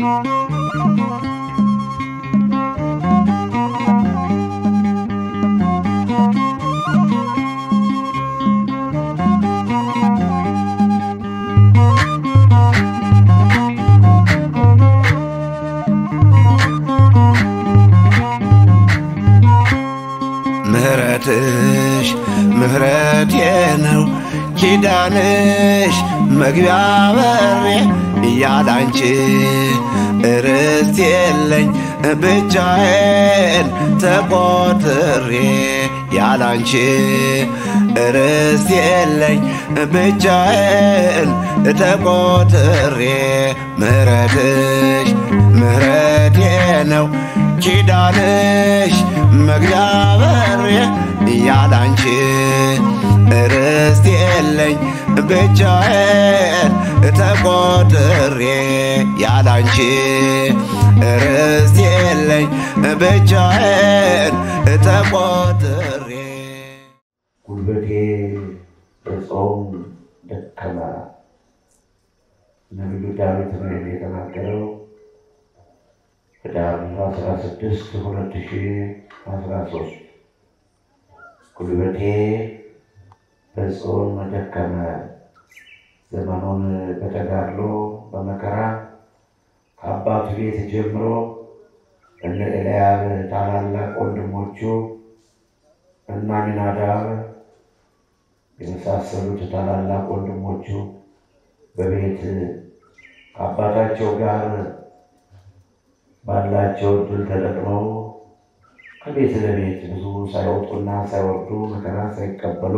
ምህረትሽ ምህረቴ ነው ኪዳንሽ መግቢያ በሬ እያላንቺ ርስት የለኝ ብቻዬን ተቆጥሬ ያላንቺ ርስት የለኝ ብቻዬን ተቆጥሬ ምህረትሽ ምህረቴ ነው ኪዳንሽ መግቢያ በሬ ያላንቺ ርስት የለኝ ብቻዬን ተቆጥሬ ያላንቺ ርስት የለኝ ብቻዬን ተቆጥሬ ጉልበቴ በጾም ደከመ። ነቢዩ ዳዊት ነው ይህን የተናገረው ህዳር አስራ ስድስት ሁለት ሺ አስራ ሶስት ጉልበቴ በጾም ደከመ። ዘመኑን በተጋድሎ በመከራ ከአባቱ ቤት ጀምሮ እነ ኤልያብ ታላላቅ ወንድሞቹ እና አሚናዳብ የመሳሰሉት ታላላቅ ወንድሞቹ በቤት ከአባታቸው ጋር ባላቸው እድል ተጠቅመው ከቤት ለቤት ብዙ ሳይወጡና ሳይወርዱ መከራ ሳይቀበሉ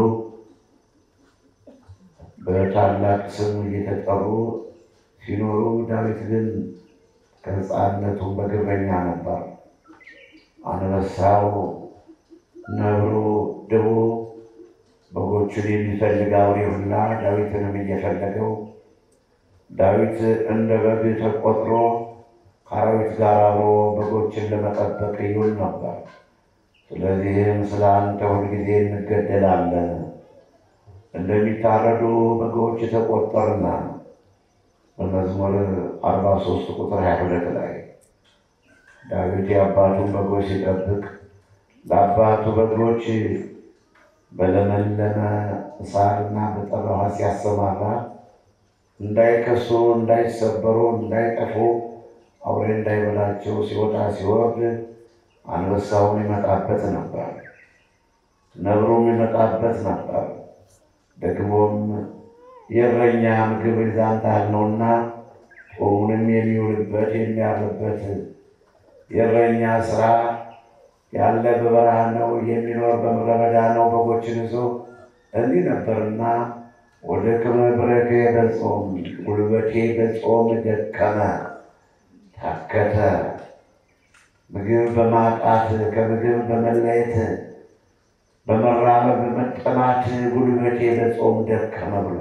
በታላቅ ስም እየተጠሩ ሲኖሩ ዳዊት ግን ከሕፃንነቱ በግብረኛ ነበር። አንበሳው፣ ነብሩ፣ ድቡ በጎቹን የሚፈልግ አውሬ ሁላ ዳዊትንም እየፈለገው ዳዊት እንደ በግ ተቆጥሮ ከአራዊት ጋር አብሮ በጎችን ለመጠበቅ ይውል ነበር። ስለዚህም ስለ አንተ ሁልጊዜ እንገደላለን፣ እንደሚታረዱ በጎች ተቆጠርና በመዝሙር አርባ ሶስት ቁጥር ሀያ ሁለት ላይ ዳዊት የአባቱን በጎች ሲጠብቅ ለአባቱ በጎች በለመለመ ሳርና በጠራ ውሃ ሲያሰማራ እንዳይከሱ፣ እንዳይሰበሩ፣ እንዳይጠፉ አውሬ እንዳይበላቸው ሲወጣ ሲወርድ አንበሳውን ይመጣበት ነበር፣ ነብሩም ይመጣበት ነበር። ደግሞም የእረኛ ምግብ ይዛንታል ነውና ጦሙንም የሚውልበት የሚያርበት የእረኛ ስራ ያለ በበረሃ ነው፣ የሚኖር በምድረ በዳ ነው። በጎችን ይዞ እንዲህ ነበርና ወደ ክመብረከ በጾም ጉልበቴ በጾም ደከመ ታከተ። ምግብ በማጣት ከምግብ በመለየት በመራመድ በመጠማት ጉልበቴ በጾም ደከመ ብሎ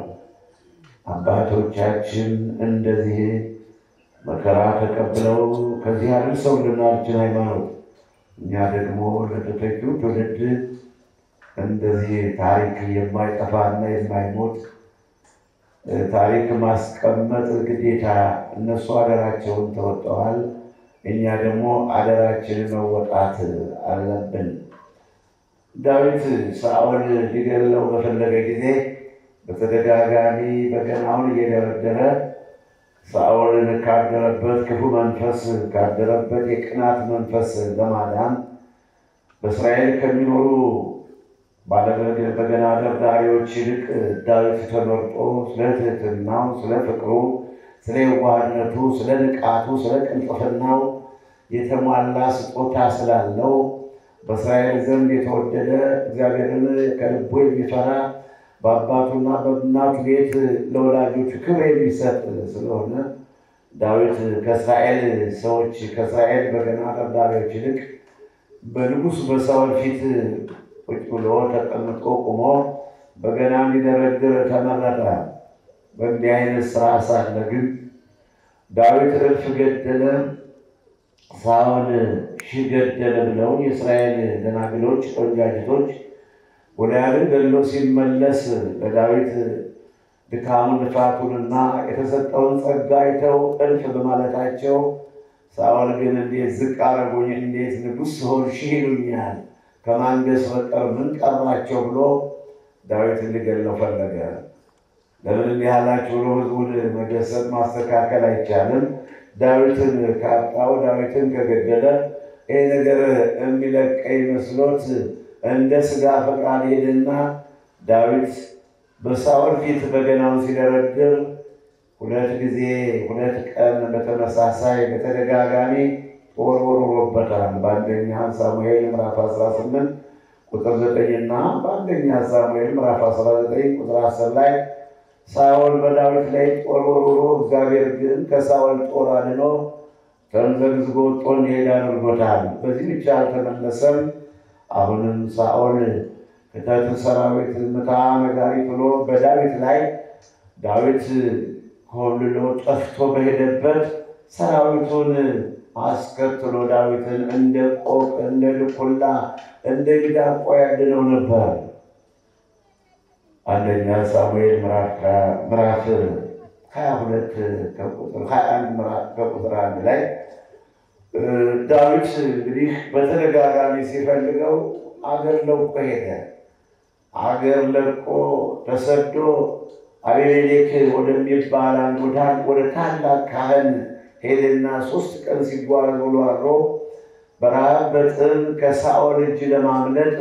አባቶቻችን እንደዚህ መከራ ተቀብለው ከዚህ አድርሰውልናችን ሃይማኖት እኛ ደግሞ ለተተኪው ትውልድ እንደዚህ ታሪክ የማይጠፋና የማይሞት ታሪክ ማስቀመጥ ግዴታ። እነሱ አደራቸውን ተወጥተዋል። እኛ ደግሞ አደራችንን መወጣት አለብን። ዳዊት ሳኦል ሊገለው በፈለገ ጊዜ በተደጋጋሚ በገናውን እየደረደረ ሳኦልን ካደረበት ክፉ መንፈስ ካደረበት የቅናት መንፈስ ለማዳን በእስራኤል ከሚኖሩ ባለበገና ደርዳሪዎች ይልቅ ዳዊት ተመርጦ ስለ ትህትናው፣ ስለ ፍቅሩ፣ ስለ የዋህነቱ፣ ስለ ንቃቱ፣ ስለ ቅልጥፍናው የተሟላ ስጦታ ስላለው በእስራኤል ዘንድ የተወደደ እግዚአብሔርን ከልቡ የሚፈራ በአባቱና በእናቱ ቤት ለወላጆቹ ክብር የሚሰጥ ስለሆነ ዳዊት ከእስራኤል ሰዎች ከእስራኤል በገና ደርዳሪዎች ይልቅ በንጉሥ በሳኦል ፊት ቁጭ ብሎ ተቀምጦ ቁሞ በገና እንዲደረድር ተመረጠ። በእንዲህ አይነት ስራ ሳለ ግን ዳዊት እልፍ ገደለ፣ ሳኦል ሺህ ገደለ ብለው የእስራኤል ደናግሎች ቆንጃጅቶች ጎልያድን ገድሎ ሲመለስ ለዳዊት ድካሙን ልፋቱንና የተሰጠውን ጸጋ አይተው እልፍ በማለታቸው ሳኦል ግን እንዴት ዝቅ አረጉኝ፣ እንዴት ንጉሥ ስሆን ሺህ ይሉኛል፣ ከማንገስ በቀር ምን ቀራቸው ብሎ ዳዊትን ሊገድለው ፈለገ። ለምን እንዲህ ያላችሁ ብሎ ሕዝቡን መገሰጽ ማስተካከል አይቻልም። ዳዊትን ካጣው ዳዊትን ከገደለ ይህ ነገር የሚለቀኝ መስሎት እንደ ስጋ ፈቃድ ሄደና ዳዊት በሳኦል ፊት በገናውን ሲደረድር ሁለት ጊዜ ሁለት ቀን በተመሳሳይ በተደጋጋሚ ጦር ወርውሮበታል። በአንደኛ ሳሙኤል ምዕራፍ 18 ቁጥር 9 እና በአንደኛ ሳሙኤል ምዕራፍ 19 ቁጥር 10 ላይ ሳኦል በዳዊት ላይ ጦር ወርውሮ እግዚአብሔር ግን ከሳኦል ጦር አድኖ ተምዘግዝጎ ወጥቶ እንዲሄድ አድርጎታል። በዚህ ብቻ አልተመለሰም። አሁንም ሳኦል ክተት ሰራዊት ምታ ነጋሪት ብሎ በዳዊት ላይ ዳዊት ኮልሎ ጠፍቶ በሄደበት ሰራዊቱን አስከትሎ ዳዊትን እንደ ቆቅ እንደ ልኩላ እንደ ሚዳቋ ያድነው ነበር። አንደኛ ሳሙኤል ምዕራፍ ሀያ ሁለት ከቁጥር ሀያ አንድ ከቁጥር አንድ ላይ ዳዊት እንግዲህ በተደጋጋሚ ሲፈልገው አገር ለቆ ሄደ። አገር ለቆ ተሰዶ አቤሜሌክ ወደሚባል አንድ ወደ ታላቅ ካህን ሄደና ሶስት ቀን ሲጓዝ ውሎ አድሮ በረሃብ በጥም ከሳኦል እጅ ለማምለጥ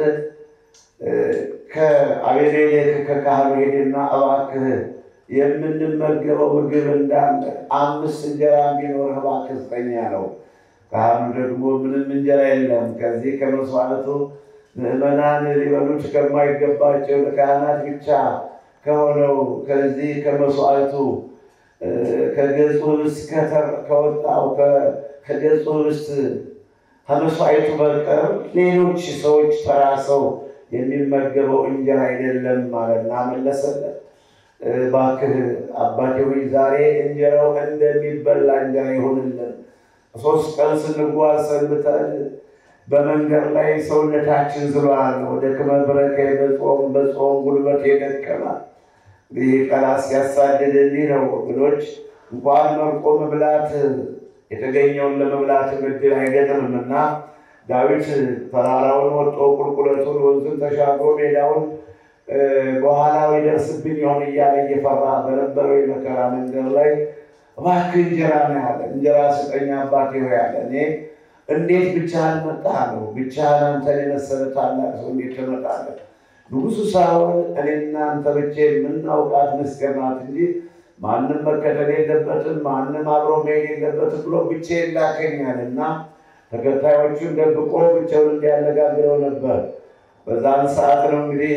ከአቤሜሌክ ከካህኑ ሄደና እባክህ የምንመገበው ምግብ እንዳለ አምስት እንጀራ ቢኖርህ እባክህ ስጠኝ አለው። ካህኑ ደግሞ ምንም እንጀራ የለም ከዚህ ከመስዋዕቱ ምዕመናን ሊበሉት ከማይገባቸው ለካህናት ብቻ ከሆነው ከዚህ ከመስዋዕቱ ከገጹ ህብስት ከወጣው ከገጹ ህብስት ከመስዋዕቱ በቀር ሌሎች ሰዎች ተራ ሰው የሚመገበው እንጀራ አይደለም ማለትና መለሰለት። እባክህ አባቴ ሆይ ዛሬ እንጀራው እንደሚበላ እንጀራ ይሆንልን። ሶስት ቀን ስንጓዝ ሰንብተን በመንገድ ላይ ሰውነታችን ዝሏል። ወደ ክመብረከ በጾም በጾም ጉልበት የደከመ ይህ ቀላት ሲያሳድድ እንዲህ ነው ወገኖች። እንኳን መርቆ መብላት የተገኘውን ለመብላት እድል አይገጥምም እና ዳዊት ተራራውን ወጦ ቁልቁለቱን ወንዙን ተሻግሮ ሜዳውን በኋላው ይደርስብኝ ይሆን እያለ እየፈራ በነበረው የመከራ መንገድ ላይ እባክህ እንጀራ ነው ያለ። እንጀራ ስጠኝ አባቴ ሆይ ያለ። እኔ እንዴት ብቻህን መጣህ አለው። ብቻህን አንተን የመሰለ ታላቅ ሰው እንዴት ትመጣለህ? ንጉሡ ሳኦል እኔና አንተ ብቻ የምናውቃት ምስጢር ናት እንጂ ማንም መከተል የለበትም ማንም አብሮ መሄድ የለበትም ብሎ ብቻዬን ላከኛል እና ተከታዮቹን ደብቆ ብቻውን እንዲያነጋግረው ነበር። በዛን ሰዓት ነው እንግዲህ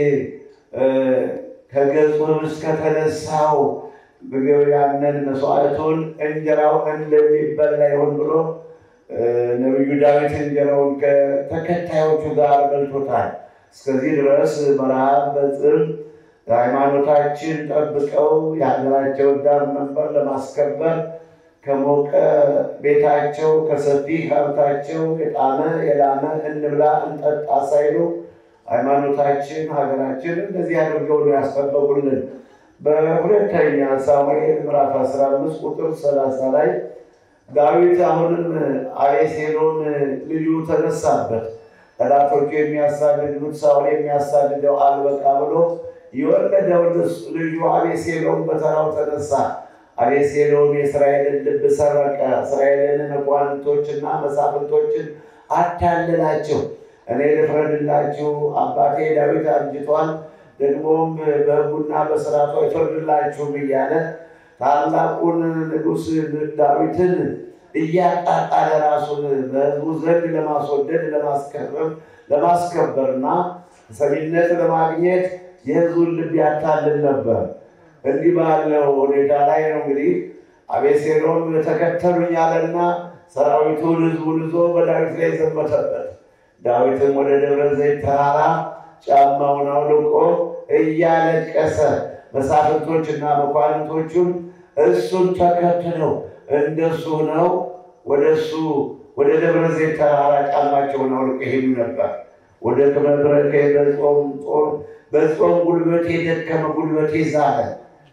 ከገጹ ህብስት ከተነሳው ምግብ ያንን መስዋዕቱን እንጀራው እንደሚበላ ይሆን ብሎ ነቢዩ ዳዊት እንጀራውን ከተከታዮቹ ጋር በልቶታል። እስከዚህ ድረስ በረሃብ በጽም ሃይማኖታችን ጠብቀው የሀገራቸውን ዳር መንበር ለማስከበር ከሞቀ ቤታቸው ከሰፊ ሀብታቸው የጣመ የላመ እንብላ እንጠጣ ሳይሉ ሃይማኖታችን ሀገራችን እንደዚህ አድርገው ነው ያስጠበቁልን። በሁለተኛ ሳሙኤል ምዕራፍ 15 ቁጥር 30 ላይ ዳዊት አሁንም አቤሴሎም ልዩ ተነሳበት። ጠላቶቹ የሚያሳድዱት ሳኦል የሚያሳድደው አልበቃ ብሎ የወለደው ልጁ አቤሴሎም በተራው ተነሳ። አቤሴሎም የእስራኤልን ልብ ሰረቀ። እስራኤልን መኳንንቶችና መሳፍንቶችን አታለላቸው። እኔ ልፍረድላችሁ፣ አባቴ ዳዊት አርጅቷል፣ ደግሞም በሕጉና በስርዓቱ አይፈርድላችሁም እያለ ታላቁን ንጉሥ ዳዊትን እያጣጣለ ራሱን በሕዝቡ ዘንድ ለማስወደድ ለማስከረም ለማስከበርና ሰሚነት ለማግኘት የሕዝቡን ልብ ያታልል ነበር። እንዲህ ባለው ሁኔታ ላይ ነው እንግዲህ አቤሴሎም ተከተሉኝ አለና ሰራዊቱን ሕዝቡን ይዞ በዳዊት ላይ ዘመተበት። ዳዊትም ወደ ደብረ ዘይት ተራራ ጫማውን አውልቆ እያለቀሰ መሳፍንቶችና መኳንንቶቹን እሱን ተከትለው እንደሱ ነው ወደ እሱ ወደ ደብረ ዘይት ተራራ ጫማቸውን አውልቆ ሄዱ ነበር። ወደ ክመብረከ በጾም ጾም በጾም ጉልበቴ ደከመ፣ ጉልበቴ ዛለ፣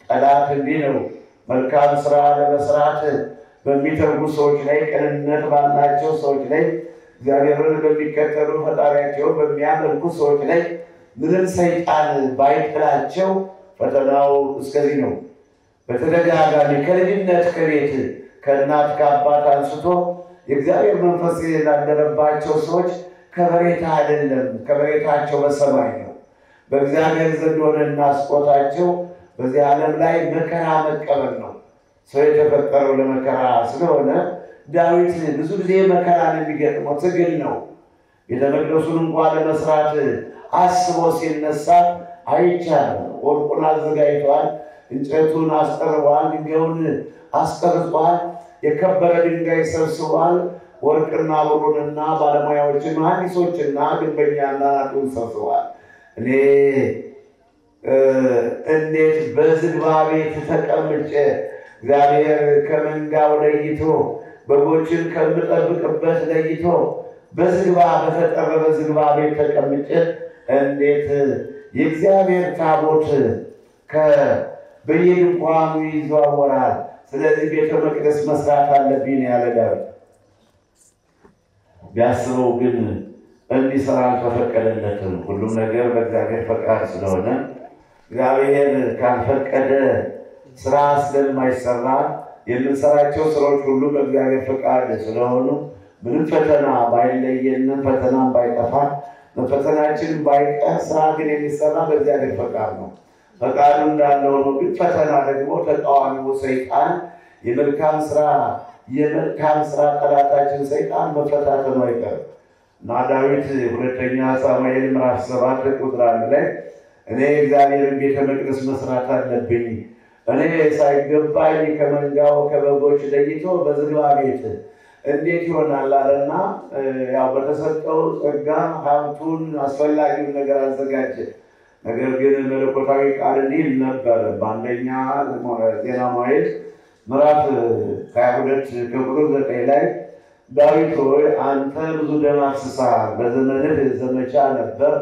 ጠላት እንዲህ ነው። መልካም ስራ ለመስራት በሚተጉ ሰዎች ላይ፣ ቅንነት ባላቸው ሰዎች ላይ፣ እግዚአብሔርን በሚከተሉ ፈጣሪያቸውን በሚያመልኩ ሰዎች ላይ ምንም ሰይጣን ባይጥላቸው ፈተናው እስከዚህ ነው። በተደጋጋሚ ከልጅነት ከቤት ከእናት ከአባት አንስቶ የእግዚአብሔር መንፈስ ላደረባቸው ሰዎች ከበሬታ አይደለም፣ ከበሬታቸው በሰማይ ነው። በእግዚአብሔር ዘንድ ሆነና ስጦታቸው በዚህ ዓለም ላይ መከራ መቀበል ነው። ሰው የተፈጠረው ለመከራ ስለሆነ ዳዊት ብዙ ጊዜ መከራ ነው የሚገጥመው፣ ትግል ነው። ቤተ መቅደሱን እንኳ ለመስራት አስቦ ሲነሳ አይቻልም። ወርቁን አዘጋጅቷል፣ እንጨቱን አስጠርቧል፣ ድንጋዩን አስቀርጿል፣ የከበረ ድንጋይ ሰብስቧል። ወርቅና ብሩንና ባለሙያዎችን መሐንዲሶችና ግንበኛና ናጡን ሰብስቧል። እኔ እንዴት በዝግባ ቤት ተቀምጬ እግዚአብሔር ከመንጋው ለይቶ በጎችን ከምጠብቅበት ለይቶ በዝግባ በተጠረበ ዝግባ ቤት ተቀምጬ እንዴት የእግዚአብሔር ታቦት በየድንኳኑ ይዘዋወራል? ስለዚህ ቤተ መቅደስ መስራት አለብኝ ያለ ዳዊት ቢያስበው ግን እንዲሰራ አልተፈቀደለትም። ሁሉም ነገር በእግዚአብሔር ፈቃድ ስለሆነ እግዚአብሔር ካልፈቀደ ስራ ስለማይሰራ የምንሰራቸው ስራዎች ሁሉ በእግዚአብሔር ፈቃድ ስለሆኑ ምንም ፈተና ባይለየንም ፈተናም ባይጠፋ ፈተናችን ባይቀር ስራ ግን የሚሰራ በእግዚአብሔር ፈቃድ ነው። ፈቃዱ እንዳለ ሆኖ ግን ፈተና ደግሞ ተቃዋሚው ሰይጣን የመልካም ስራ የመልካም ስራ ጠላታችን ሰይጣን መፈታተኑ አይቀርም እና ዳዊት ሁለተኛ ሳሙኤል ምዕራፍ ሰባት ቁጥር አንድ ላይ እኔ እግዚአብሔርን ቤተ መቅደስ መስራት አለብኝ እኔ ሳይገባኝ ከመንጋው ከበጎች ለይቶ በዝግባ ቤት እንዴት ይሆናል አለና ያው በተሰጠው ጸጋ ሀብቱን አስፈላጊውን ነገር አዘጋጀ። ነገር ግን መለኮታዊ ቃል እንዲህ ነበር በአንደኛ ዜና መዋዕል ምዕራፍ ሀያ ሁለት ከቁጥር ዘጠኝ ላይ ዳዊት ሆይ አንተ ብዙ ደም አፍስሰሃል፣ በዘመንህ ዘመቻ ነበር፣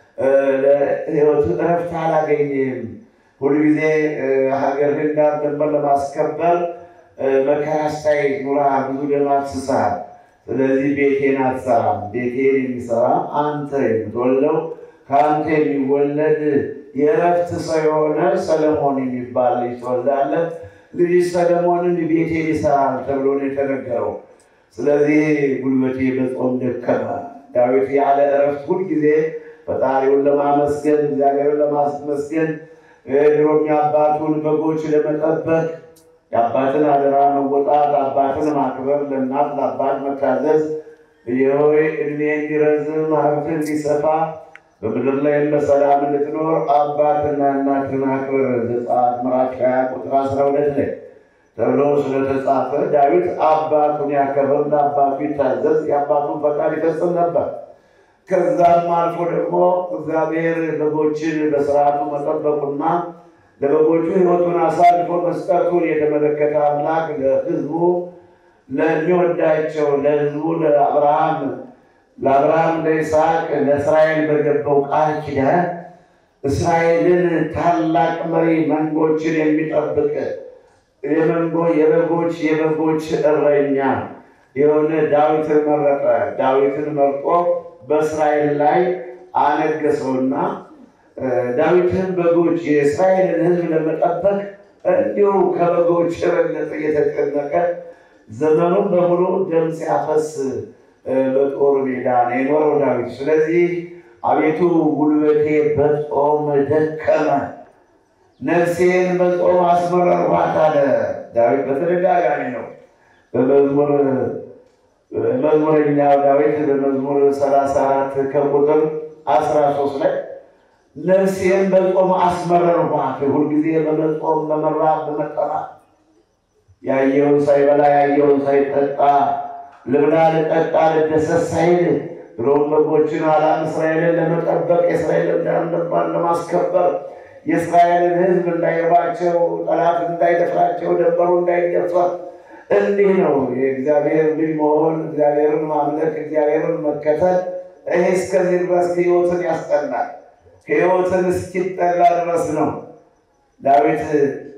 ለሕይወት እረፍት አላገኘህም። ሁልጊዜ ሀገርህን ዳር ድንበር ለማስከበር መከራ ስታይ ኑረሃል፣ ብዙ ደም አፍስሰሃል። ስለዚህ ቤቴን አትሰራም። ቤቴን የሚሰራ አንተ የምትወልደው ከአንተ የሚወለድ የእረፍት ሰው የሆነ ሰለሞን የሚባል ልጅ ትወልዳለህ። ልጅ ሰለሞንን ቤቴን ይሰራል ተብሎ ነው የተነገረው። ስለዚህ ጉልበቴ በጾም ደከመ። ዳዊት ያለ እረፍት ሁልጊዜ ፈጣሪውን ለማመስገን እግዚአብሔርን ለማመስገን ድሮም የአባቱን በጎች ለመጠበቅ የአባትን አደራ መወጣት፣ አባትን ማክበር፣ ለእናት ለአባት መታዘዝ፣ የሆይ እድሜ እንዲረዝም ሀብት እንዲሰፋ በምድር ላይም በሰላም እንድትኖር አባትና እናትን አክብር ዘጸአት ምዕራፍ ሃያ ቁጥር አስራ ሁለት ላይ ተብሎ ስለተጻፈ ዳዊት አባቱን ያከብር፣ ለአባቱ ይታዘዝ፣ የአባቱን ፈቃድ ይፈጽም ነበር። ከዛም አልፎ ደግሞ እግዚአብሔር በጎችን በስርዓቱ መጠበቁና ለበጎቹ ሕይወቱን አሳልፎ መስጠቱን የተመለከተ አምላክ ለሕዝቡ ለሚወዳቸው ለሕዝቡ ለአብርሃም ለአብርሃም ለይስሐቅ ለእስራኤል በገባው ቃል ኪዳን እስራኤልን ታላቅ መሪ መንጎችን የሚጠብቅ የመንጎ የበጎች የበጎች እረኛ የሆነ ዳዊትን መረጠ። ዳዊትን መርጦ በእስራኤል ላይ አነገሰውና ዳዊትን በጎች የእስራኤልን ሕዝብ ለመጠበቅ እንዲሁ ከበጎች የበለጠ እየተጨነቀ ዘመኑን በሙሉ ደም ሲያፈስ በጦር ሜዳ ነው የኖረው ዳዊት። ስለዚህ አቤቱ ጉልበቴ በጾም ደከመ፣ ነፍሴን በጾም አስመረርኋት አለ ዳዊት። በተደጋጋሚ ነው በመዝሙር መዝሙረኛው ዳዊት በመዝሙር ሰላሳ አራት ከቁጥር አስራ ሶስት ላይ ነፍሴን በጾም አስመረርኋት። ሁልጊዜ በመጾም በመራብ በመጠማት ያየውን ሳይበላ ያየውን ሳይጠጣ ልብላ ልጠጣ ልደሰት ሳይል ድሮም በጎችን ኋላም እስራኤልን ለመጠበቅ የእስራኤልን ዳር ድንበር ለማስከበር የእስራኤልን ሕዝብ እንዳይርባቸው ጠላት እንዳይደፍራቸው ደንበሩ እንዳይደፈር እንዲህ ነው የእግዚአብሔር ልጅ መሆን፣ እግዚአብሔርን ማምለክ፣ እግዚአብሔርን መከተል። ይሄ እስከዚህ ድረስ ሕይወትን ያስጠላል። ሕይወትን እስኪጠላ ድረስ ነው። ዳዊት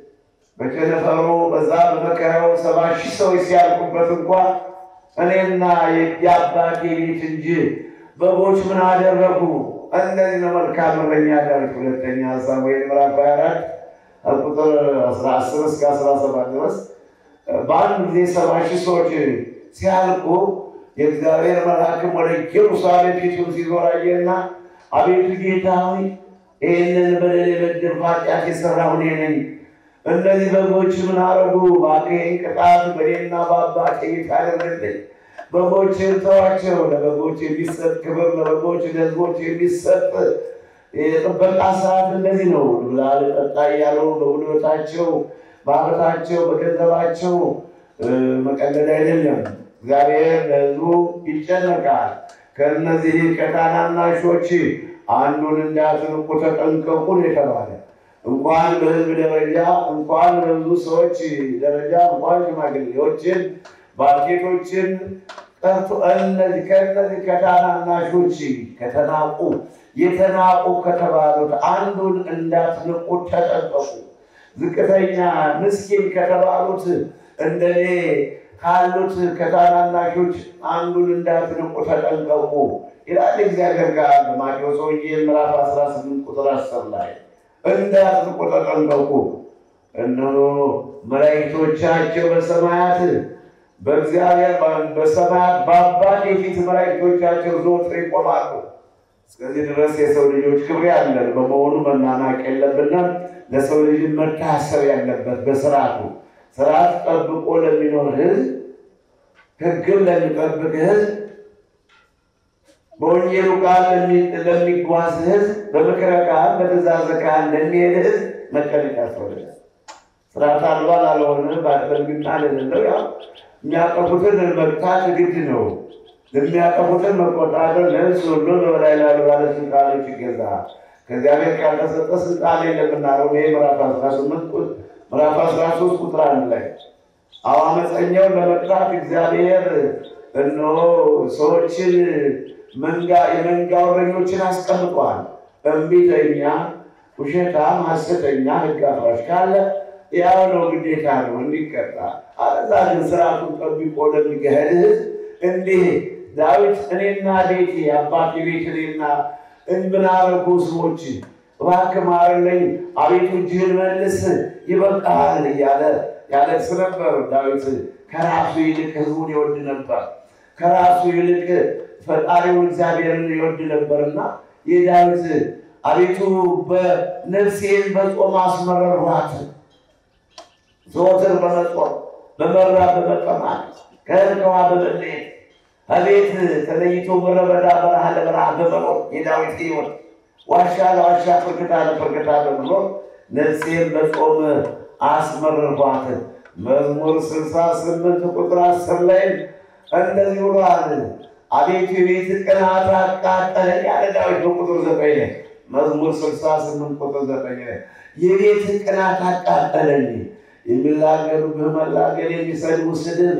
በቸነፈሩ በዛ በመከራው ሰባ ሺህ ሰዎች ሲያልቁበት እንኳ እኔና የአባቴ ቤት እንጂ በጎች ምን አደረጉ? እነዚህ ነው መልካም እረኛ ዳዊት ሁለተኛ ሳሙኤል ምዕራፍ 24 ቁጥር 10 እስከ 17 ድረስ በአንድ ጊዜ ሰባ ሺህ ሰዎች ሲያልቁ የእግዚአብሔር መልአክም ወደ ኢየሩሳሌም ፊቱን ሲዞር አየና አቤቱ ጌታ ሆይ ይህንን በደል የበደልኩ ኃጢአት የሠራሁ እኔ ነኝ። እነዚህ በጎች ምን አረጉ? እባክህን ቅጣት በእኔና በአባቴ ቤት አድርግልኝ። በጎችን ተዋቸው። ለበጎች የሚሰጥ ክብር፣ ለበጎች ለሕዝቦች የሚሰጥ የጥበቃ ሰዓት እንደዚህ ነው። ብላ ጠጣ እያሉ በጉልበታቸው፣ በሀብታቸው፣ በገንዘባቸው መቀለድ አይደለም። እግዚአብሔር ለሕዝቡ ይጨነቃል። ከእነዚህ ከታናናሾች አንዱን እንዳትንቁ ተጠንቀቁ ነው የተባለ። እንኳን በሕዝብ ደረጃ እንኳን በብዙ ሰዎች ደረጃ እንኳን ሽማግሌዎችን ባልቴቶችን ጠርቶ እነዚህ ከእነዚህ ከታናናሾች ከተናቁ የተናቁ ከተባሉት አንዱን እንዳትንቁ ተጠንቀቁ። ዝቅተኛ ምስኪን ከተባሉት እንደኔ ካሉት ከታናናሾች አንዱን እንዳትንቁ ተጠንቀቁ ይላል እግዚአብሔር ጋር በማቴዎስ ወንጌል ምዕራፍ 18 ቁጥር 10 ላይ እንዳትንቁ ተጠንቀቁ። እነሆ መላእክቶቻቸው በሰማያት በእግዚአብሔር በሰማያት በአባቴ ፊት መላእክቶቻቸው ዘወትር ይቆማሉ። እስከዚህ ድረስ የሰው ልጆች ክብር ያለን በመሆኑ መናናቅ የለብንም። ለሰው ልጅ መታሰብ ያለበት በስርዓቱ ስርዓት ጠብቆ ለሚኖር ሕዝብ ሕግን ለሚጠብቅ ሕዝብ በወንጌሉ ቃል ለሚጓዝ ሕዝብ በምክረ ቃል በትእዛዘ ቃል ለሚሄድ ሕዝብ መጨነቅ ያስፈልጋል። ስርዓት አልባ ላልሆነ በልግና ለሌለው ያው የሚያጠፉትን መቅጣት ግድ ነው። ለሚያጠፉትን መቆጣጠር ለህዝብ ሁሉ በበላይ ላሉ ባለስልጣኖች ይገዛ። ከእግዚአብሔር ካልተሰጠ ስልጣን የለምናለው ይሄ ምዕራፍ 18 ምዕራፍ 13 ቁጥር አንድ ላይ አዎ አመፀኛውን ለመቅጣት እግዚአብሔር እነሆ ሰዎችን መንጋ የመንጋ እረኞችን አስቀምጧል። እምቢተኛ፣ ውሸታም፣ ሐሰተኛ፣ ሕግ አፍራሽ ካለ ያው ነው ግዴታ ነው እንዲቀጣ። አለዛ ግን ስርዓቱን ጠብቆ ለሚገህድ ህዝብ እንዲህ ዳዊት እኔና ቤቴ አባቴ ቤት እኔና እንብናረጉ ህዝቦች እባክህ ማረኝ፣ አቤቱ እጅህን መልስ፣ ይበቃል እያለ ያለቅስ ነበር። ዳዊት ከራሱ ይልቅ ህዝቡን ይወድ ነበር። ከራሱ ይልቅ ፈጣሪውን እግዚአብሔርን ይወድ ነበርና የዳዊት አቤቱ በነፍሴን በጾም አስመረሯት ዘወትር በመጾም በመራብ በመጠማት ከእርቀዋ በመለየት አቤት ተለይቶ ምድረ በዳ በረሃ ለበረሃ በመኖር የዳዊት ሕይወት ዋሻ ለዋሻ ፍርክታ ለፍርክታ በመኖር ነፍሴን በጾም አስመረርኳት። መዝሙር ስልሳ ስምንት ቁጥር አስር ላይም እንደዚህ ብሏል። አቤቱ የቤት ቅናት አቃጠለኝ ያለ ዳዊት በቁጥር ዘጠኝ ላይ መዝሙር ስልሳ ስምንት ቁጥር ዘጠኝ ላይ የቤት ቅናት አቃጠለኝ የሚላገዱብህ መላገድ፣ የሚሰድቡ ስድብ፣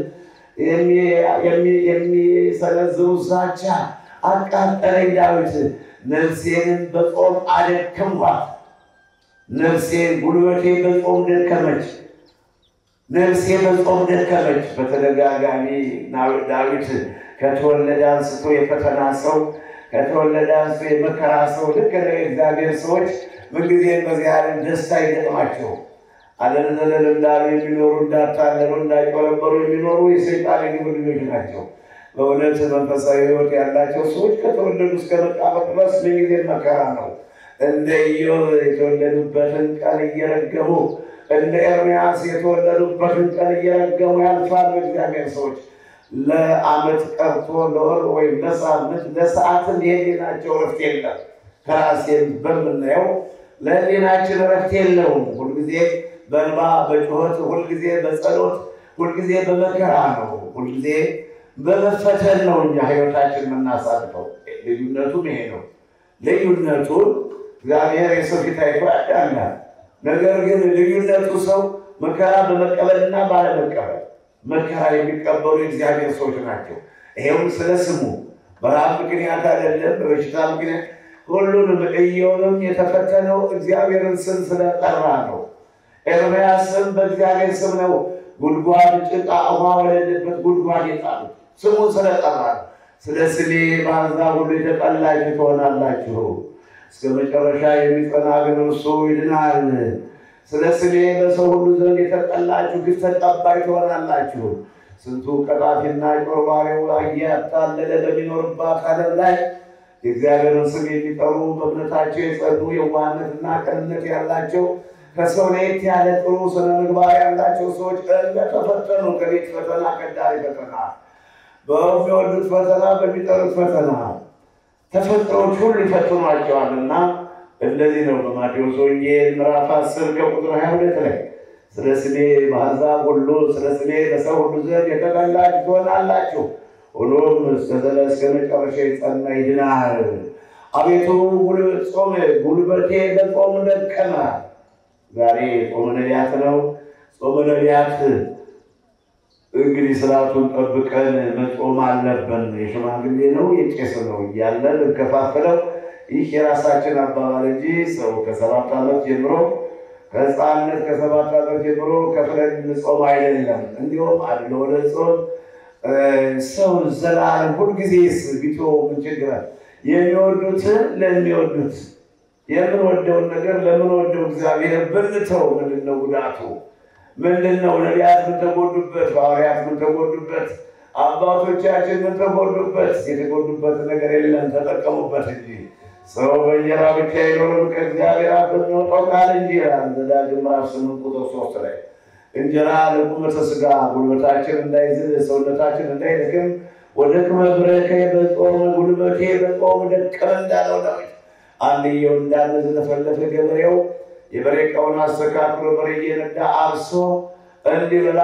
የሚሰነዝሩ ዛቻ አቃጠለኝ። ዳዊት ነፍሴንም በጾም አደከምኳት። ነፍሴን ጉልበቴ በጾም ደከመች። ነፍሴ በጾም ደከመች። በተደጋጋሚ ዳዊት ከተወለደ አንስቶ የፈተና ሰው ከተወለደ አንስቶ የመከራ ሰው ልክ እግዚአብሔር ሰዎች ምንጊዜም በዚህ ዓለም ደስታ ይገጥማቸው አለንዘለል እንዳሉ የሚኖሩ እንዳታለሉ እንዳይቆረበሩ የሚኖሩ የሰይጣን የግብር ልጆች ናቸው። በእውነት መንፈሳዊ ሕይወት ያላቸው ሰዎች ከተወለዱ እስከ መቃብር ድረስ ምንጊዜ መከራ ነው። እንደ ኢዮብ የተወለዱበትን ቀን እየረገሙ እንደ ኤርምያስ የተወለዱበትን ቀን እየረገሙ ያልፋሉ። እግዚአብሔር ሰዎች ለዓመት ቀርቶ ለወር ወይም ለሳምንት ለሰዓትም የህሊናቸው እረፍት የለም። ከራሴም በምናየው ለህሊናችን እረፍት የለውም። ሁልጊዜ በእንባ በጩኸት፣ ሁልጊዜ በጸሎት፣ ሁልጊዜ በመከራ ነው። ሁልጊዜ በመፈተን ነው እኛ ህይወታችን የምናሳልፈው። ልዩነቱም ይሄ ነው። ልዩነቱን እግዚአብሔር የሰው ፊት አይቶ ያዳናል። ነገር ግን ልዩነቱ ሰው መከራ በመቀበልና ባለመቀበል መከራ የሚቀበሉ የእግዚአብሔር ሰዎች ናቸው። ይሄውም ስለ ስሙ በረሃብ ምክንያት አይደለም፣ በበሽታ ምክንያት ሁሉንም ኢዮብም የተፈተነው እግዚአብሔርን ስም ስለጠራ ነው። ኤርምያስም በእግዚአብሔር ስም ነው ጉድጓድ ጭቃ ውሃ ወደሌለበት ጉድጓድ የጣሉት ስሙን ስለጠራ ነው። ስለ ስሜ በአሕዛብ ሁሉ የተጠላችሁ ትሆናላችሁ፣ እስከ መጨረሻ የሚጸና ግን እርሱ ይድናል። ስለ ስሜ በሰው ሁሉ ዘንድ የተጠላችሁ ግፍ ተቀባይ ትሆናላችሁ። ስንቱ ቀጣፊና ጮርባሪው እያታለለ በሚኖርባት ዓለም ላይ የእግዚአብሔርን ስም የሚጠሩ በእምነታቸው የጸኑ የዋህነትና ቅንነት ያላቸው ከሰው ለየት ያለ ጥሩ ስነ ምግባር ያላቸው ሰዎች እንደተፈተኑ ከቤት ፈተና ከዳሪ ፈተና በሚወዱት ፈተና በሚጠሩት ፈተና ተፈጥሮዎች ሁሉ ይፈትኗቸዋልና እንደዚህ ነው። በማቴዎስ ወንጌል ምዕራፍ አስር ከቁጥር ሀያ ሁለት ላይ ስለ ስሜ በአሕዛብ ሁሉ ስለ ስሜ በሰው ሁሉ ዘንድ የተጠላችሁ ትሆናላችሁ፣ ሁሉም እስከ መጨረሻ የጸና ይድናል። አቤቱ ጾም ጉልበቴ በጾም ደከመ። ዛሬ ጾመ ነቢያት ነው። ጾመ ነቢያት እንግዲህ ስርዓቱን ጠብቀን መጾም አለብን። የሽማግሌ ነው የቄስ ነው እያለ ልንከፋፍለው ይህ የራሳችን አባባል እንጂ ሰው ከሰባት ዓመት ጀምሮ ከሕፃንነት ከሰባት ዓመት ጀምሮ ከፍለን ጾም አይደለም። እንዲሁም አድሎ ለጾም ሰው ዘላለም ሁልጊዜስ ቢቶ ምን ችግር አለ? የሚወዱትን ለሚወዱት የምንወደውን ነገር ለምንወደው እግዚአብሔር ብንተው ምንድን ነው ጉዳቱ? ምንድን ነው? ነቢያት ምን ተጎዱበት? ሐዋርያት ምን ተጎዱበት? አባቶቻችን ምን ተጎዱበት? የተጎዱበት ነገር የለም፣ ተጠቀሙበት እንጂ ሰው በእንጀራ ብቻ አይኖርም ከእግዚአብሔር አፍ በሚወጣው ቃል እንጂ ይላል ዘዳግም ምዕራፍ ስምንት ቁጥር ሶስት ላይ እንጀራ ለቁመተ ሥጋ ጉልበታችን እንዳይዝል ሰውነታችን እንዳይደክም ወደ ክመ ብረከ በጾም ጉልበቴ በጾም ደከመ እንዳለው ዳዊት አንድየው እንዳንዝለፈለፈ ገበሬው የበሬቃውን አስተካክሎ በሬ እየነዳ አርሶ እንዲበላ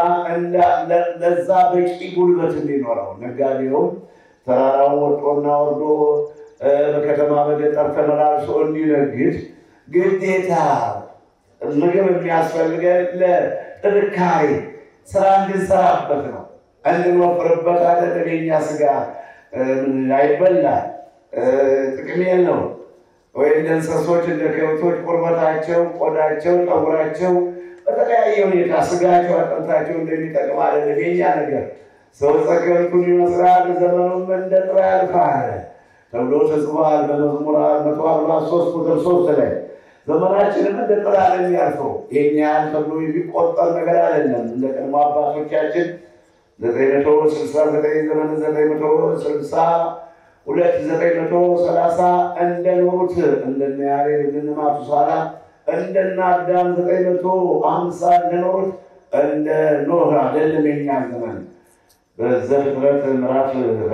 ለዛ በቂ ጉልበት እንዲኖረው ነጋዴውም ተራራውን ወጦና ወርዶ በከተማ በገጠር ተመላልሶ እንዲነግድ ግዴታ ምግብ የሚያስፈልገን ለጥንካሬ ስራ እንድንሰራበት ነው፣ እንድንወፍርበት አይደለም። የኛ ስጋ አይበላ ጥቅም የለው ወይ እንደ እንስሶች እንደ ከብቶች ቁርበታቸው፣ ቆዳቸው፣ ጠጉራቸው በተለያየ ሁኔታ ስጋቸው፣ አጥንታቸው እንደሚጠቅም አይደለም የኛ ነገር። ሰው ጸከንቱን ይመስላል ዘመኑም እንደ ጥላ ያልፋል ተብሎ ተጽፏል በመዝሙር መቶ አርባ ሶስት ቁጥር ሶስት ላይ ዘመናችንም እንደ ጥላ ነው የሚያልፈው። የኛ ያህል ተብሎ የሚቆጠር ነገር አይደለም። እንደ ቀድሞ አባቶቻችን ዘጠኝ መቶ ስልሳ ዘጠኝ ዘመን ዘጠኝ መቶ ስልሳ ሁለት ዘጠኝ መቶ ሰላሳ እንደኖሩት እንደነ ያሬድ እንደነ ማቱሳላ እንደነ አዳም ዘጠኝ መቶ አምሳ እንደኖሩት እንደ ኖህ አይደለም የኛ ዘመን በዘፍጥረት ምዕራፍ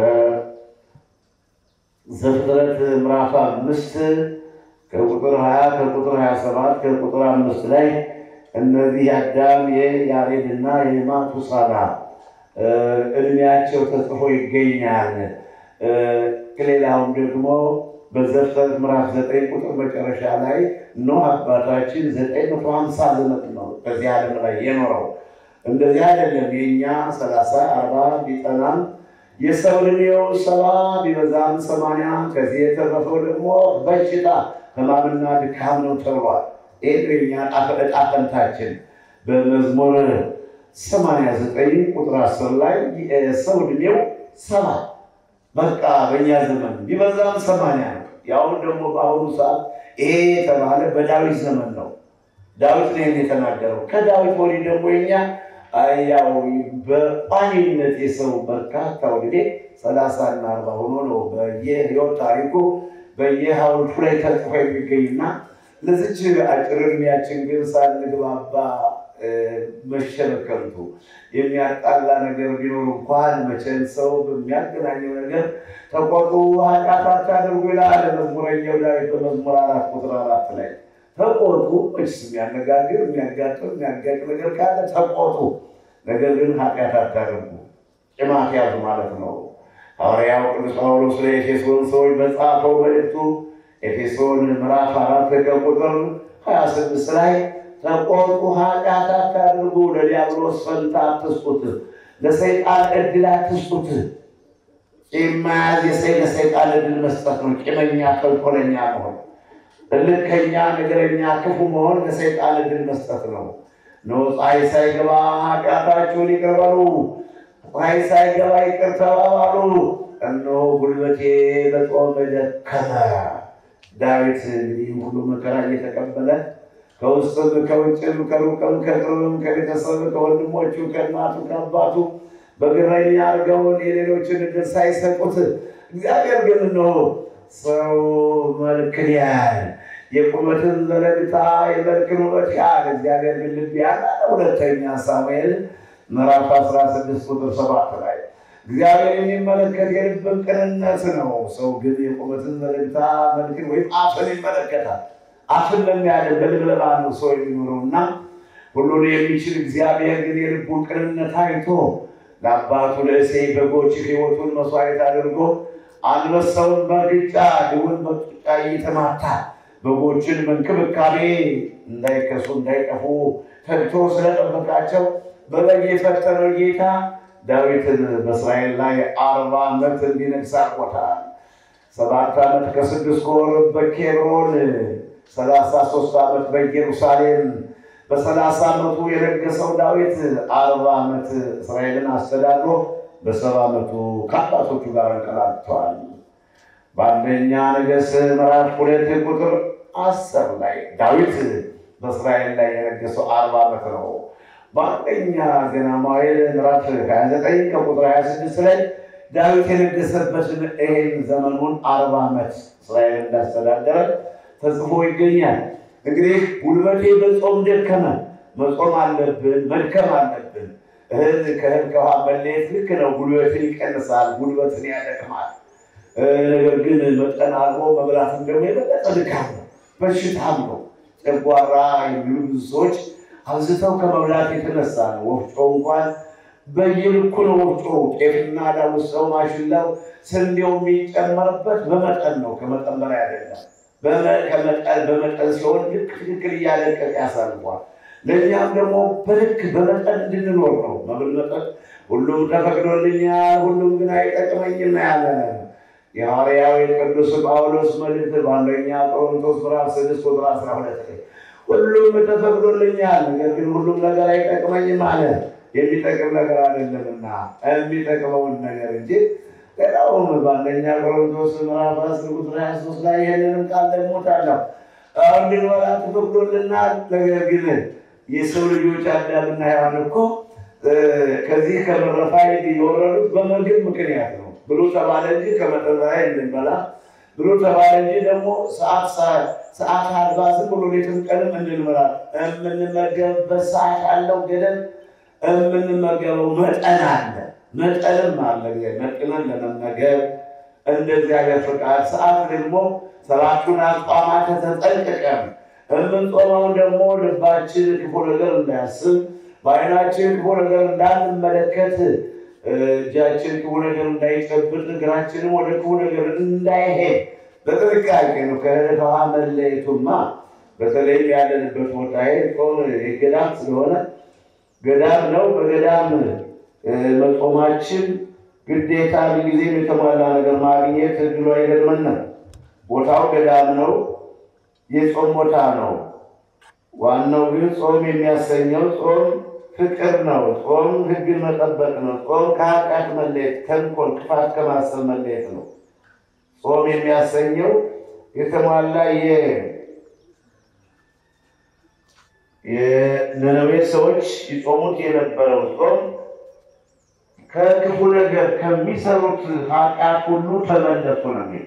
ዘፍጥረት ምዕራፍ አምስት ከቁጥር ሀያ ከቁጥር ሀያ ሰባት ከቁጥር አምስት ላይ እነዚህ የአዳም የያሬድና የማቱሳላ እድሜያቸው ተጽፎ ይገኛል። ከሌላውም ደግሞ በዘፍጥረት ምዕራፍ ዘጠኝ ቁጥር መጨረሻ ላይ ኖህ አባታችን ዘጠኝ መቶ ሀምሳ ዘመን ነው በዚህ ዓለም ላይ የኖረው። እንደዚህ አይደለም የእኛ ሰላሳ አርባ ቢጠናም የሰው ዕድሜው ሰባ ቢበዛም ሰማንያ ከዚህ የተረፈው ደግሞ በሽታ ሕማምና ድካም ነው ተብሏል። ይህ የእኛ ዕጣ ፈንታችን በመዝሙር ሰማንያ ዘጠኝ ቁጥር አስር ላይ ሰው ዕድሜው ሰባ በቃ በእኛ ዘመን ቢበዛም ሰማንያ ነው። ያሁን ደግሞ በአሁኑ ሰዓት ይሄ የተባለ በዳዊት ዘመን ነው። ዳዊት ነው የተናገረው። ከዳዊት ወዲህ ደግሞ የኛ ያው በቋሚነት የሰው በርካታው ጊዜ ሰላሳ እና አርባ ሆኖ ነው በየህይወት ታሪኩ በየሀውልቱ ላይ ተጽፎ የሚገኝና ለዚች አጭር ዕድሜያችን ግን ሳንግባባ መሸበከልቱ የሚያጣላ ነገር ቢኖር እንኳን መቼም ሰው በሚያገናኘው ነገር ተቆጡ፣ ኃጢአት አታድርጉ ይላል መዝሙረኛው ዳዊት በመዝሙር አራት ቁጥር አራት ላይ ተቆጡ። መችስ የሚያነጋግር የሚያጋጥም የሚያጋጭ ነገር ካለ ተቆጡ፣ ነገር ግን ኃጢአት አታድርጉ። ጭማት ያዙ ማለት ነው። ሐዋርያው ቅዱስ ጳውሎስ ለኤፌሶን ሰዎች በጻፈው መልእክቱ ኤፌሶን ምዕራፍ አራት ከቁጥር ሀያ ስድስት ላይ ተቆጡ፣ ኃጢአት አታድርጉ፣ ለዲያብሎስ ፈንታ አትስጡት፣ ለሰይጣን ዕድል አትስጡት። ቂም መያዝ የሰይ ለሰይጣን ዕድል መስጠት ነው። ቂመኛ ተንኮለኛ መሆን፣ እልከኛ፣ ነገረኛ፣ ክፉ መሆን ለሰይጣን ዕድል መስጠት ነው። እነሆ ፀሐይ ሳይገባ ኃጢአታችሁን ይቅር በሉ፣ ፀሐይ ሳይገባ ይቅር ተባባሉ። እነሆ ጉልበቴ በጾም ደከመ። ዳዊት እንግዲህ ሁሉ መከራ እየተቀበለ ከውስጥም ከውጭም ከሩቅም ከቅርብም ከቤተሰብ ከወንድሞቹ ከእናቱ ከአባቱ በግረኛ አድርገውን የሌሎችን እድል ሳይሰጡት እግዚአብሔር ግን እነሆ ሰው መልክን ያህል የቁመትን ዘለግታ የመልክን ውበት ያህል እግዚአብሔር ግን ልብ ያለ ሁለተኛ ሳሙኤል ምዕራፍ 16 ቁጥር ሰባት ላይ እግዚአብሔር የሚመለከት የልብን ቅንነት ነው። ሰው ግን የቁመትን ዘለግታ መልክን ወይም አፍን ይመለከታል። አፍን ለሚያደርግ በልብለባ ነው ሰው የሚኖረው እና ሁሉን የሚችል እግዚአብሔር ግን የልቡን ቅንነት አይቶ ለአባቱ ለእሴይ በጎች ሕይወቱን መስዋዕት አድርጎ አንበሳውን በግጫ ድውን በጡጫ እየተማታ በጎችን በእንክብካቤ እንዳይከሱ እንዳይጠፉ ተግቶ ስለጠበቃቸው በበግ የፈጠረው ጌታ ዳዊትን በእስራኤል ላይ አርባ ዓመት እንዲነግስ አድርጎታል። ሰባት ዓመት ከስድስት ወር በኬብሮን ሰላሳ ሶስት ዓመት በኢየሩሳሌም በሰላሳ ዓመቱ የነገሰው ዳዊት አርባ ዓመት እስራኤልን አስተዳድሮ በሰባ ዓመቱ ከአባቶቹ ጋር እንቀላቅተዋል። በአንደኛ ነገሥት ምዕራፍ ሁለት ቁጥር አስር ላይ ዳዊት በእስራኤል ላይ የነገሰው አርባ ዓመት ነው። በአንደኛ ዜና መዋዕል ምዕራፍ 29 ከቁጥር 26 ላይ ዳዊት የነገሰበትን ይሄን ዘመኑን አርባ ዓመት እስራኤል እንዳስተዳደረ ተጽፎ ይገኛል። እንግዲህ ጉልበቴ በጾም ደከመ። መጾም አለብን፣ መድከም አለብን። እህል ከእህል ከውሃ መለየት ልክ ነው። ጉልበትን ይቀንሳል፣ ጉልበትን ያደክማል። ነገር ግን መጠን አልቦ መብላትም ደግሞ የበለጠ ድካም ነው፣ በሽታም ነው። ጨጓራ የሚሉ ብዙ ሰዎች አብዝተው ከመብላት የተነሳ ነው። ወፍጮ እንኳን በየልኩ ነው። ወፍጮ ጤፍና ዳጉሳው፣ ማሽላው፣ ስንዴው የሚጨመርበት በመጠን ነው፣ ከመጠን በላይ አይደለም። በመጠን ሲሆን ልክ ትክክል እያለቀቅ ያሳልፏል። ለእኛም ደግሞ በልክ በመጠን እንድንኖር ነው። መብል መጠጥ ሁሉም ተፈቅዶልኛል፣ ሁሉም ግን አይጠቅመኝም ያለ የሐዋርያው የቅዱስ ጳውሎስ መልእክት በአንደኛ ቆሮንቶስ ምዕራፍ ስድስት ቁጥር አስራ ሁለት ላይ ሁሉም ተፈቅዶልኛል፣ ነገር ግን ሁሉም ነገር አይጠቅመኝም አለ። የሚጠቅም ነገር አይደለምና የሚጠቅመውን ነገር እንጂ ሌላውም በአንደኛ ቆሮንቶስ ምዕራፍ አስር ቁጥር ሀያ ሶስት ላይ ይህንንም ቃል ደግሞታለሁ እንድንበላ ተፈቅዶልናል። ነገር ግን የሰው ልጆች አዳምና ሔዋን እኮ ከዚህ ከመረፋይድ የወረዱት በምግብ ምክንያት ነው ብሎ ተባለ እንጂ ከመጠን በላይ እንድንበላ ብሎ ተባለ እንጂ ደግሞ ሰዓት አልባ ዝም ብሎ ሌትም ቀንም እንድንበላ የምንመገብበት ሰዓት አለው ገደብ፣ የምንመገበው መጠን አለ መጠንም አለ። መጥነን ለመመገብ እንደ እግዚአብሔር ፍቃድ ሰዓት ደግሞ ሰባቱን አጽዋማት ተጠንቅቀን የምንጾመውን ደግሞ ልባችን ክፉ ነገር እንዳያስብ በዓይናችን ክፉ ነገር እንዳንመለከት እጃችን ክፉ ነገር እንዳይጨብጥ እግራችንም ወደ ክፉ ነገር እንዳይሄድ በጥንቃቄ ነው። ከውሃ መለየቱማ በተለይም ያለንበት ቦታ ጾም ገዳም ስለሆነ ገዳም ነው። በገዳም መጾማችን ግዴታ ጊዜም የተሟላ ነገር ማግኘት እድሉ አይገድመንም። ቦታው ገዳም ነው፣ የጾም ቦታ ነው። ዋናው ግን ጾም የሚያሰኘው ጾም ፍቅር ነው። ጾም ሕግን መጠበቅ ነው። ጾም ከኃጢአት መለየት፣ ተንኮል፣ ክፋት ከማሰብ መለየት ነው። ጾም የሚያሰኘው የተሟላ የነነዌ ሰዎች ይጾሙት የነበረው ጾም ከክፉ ነገር ከሚሰሩት ኃጢአት ሁሉ ተመለሱ ነው የሚል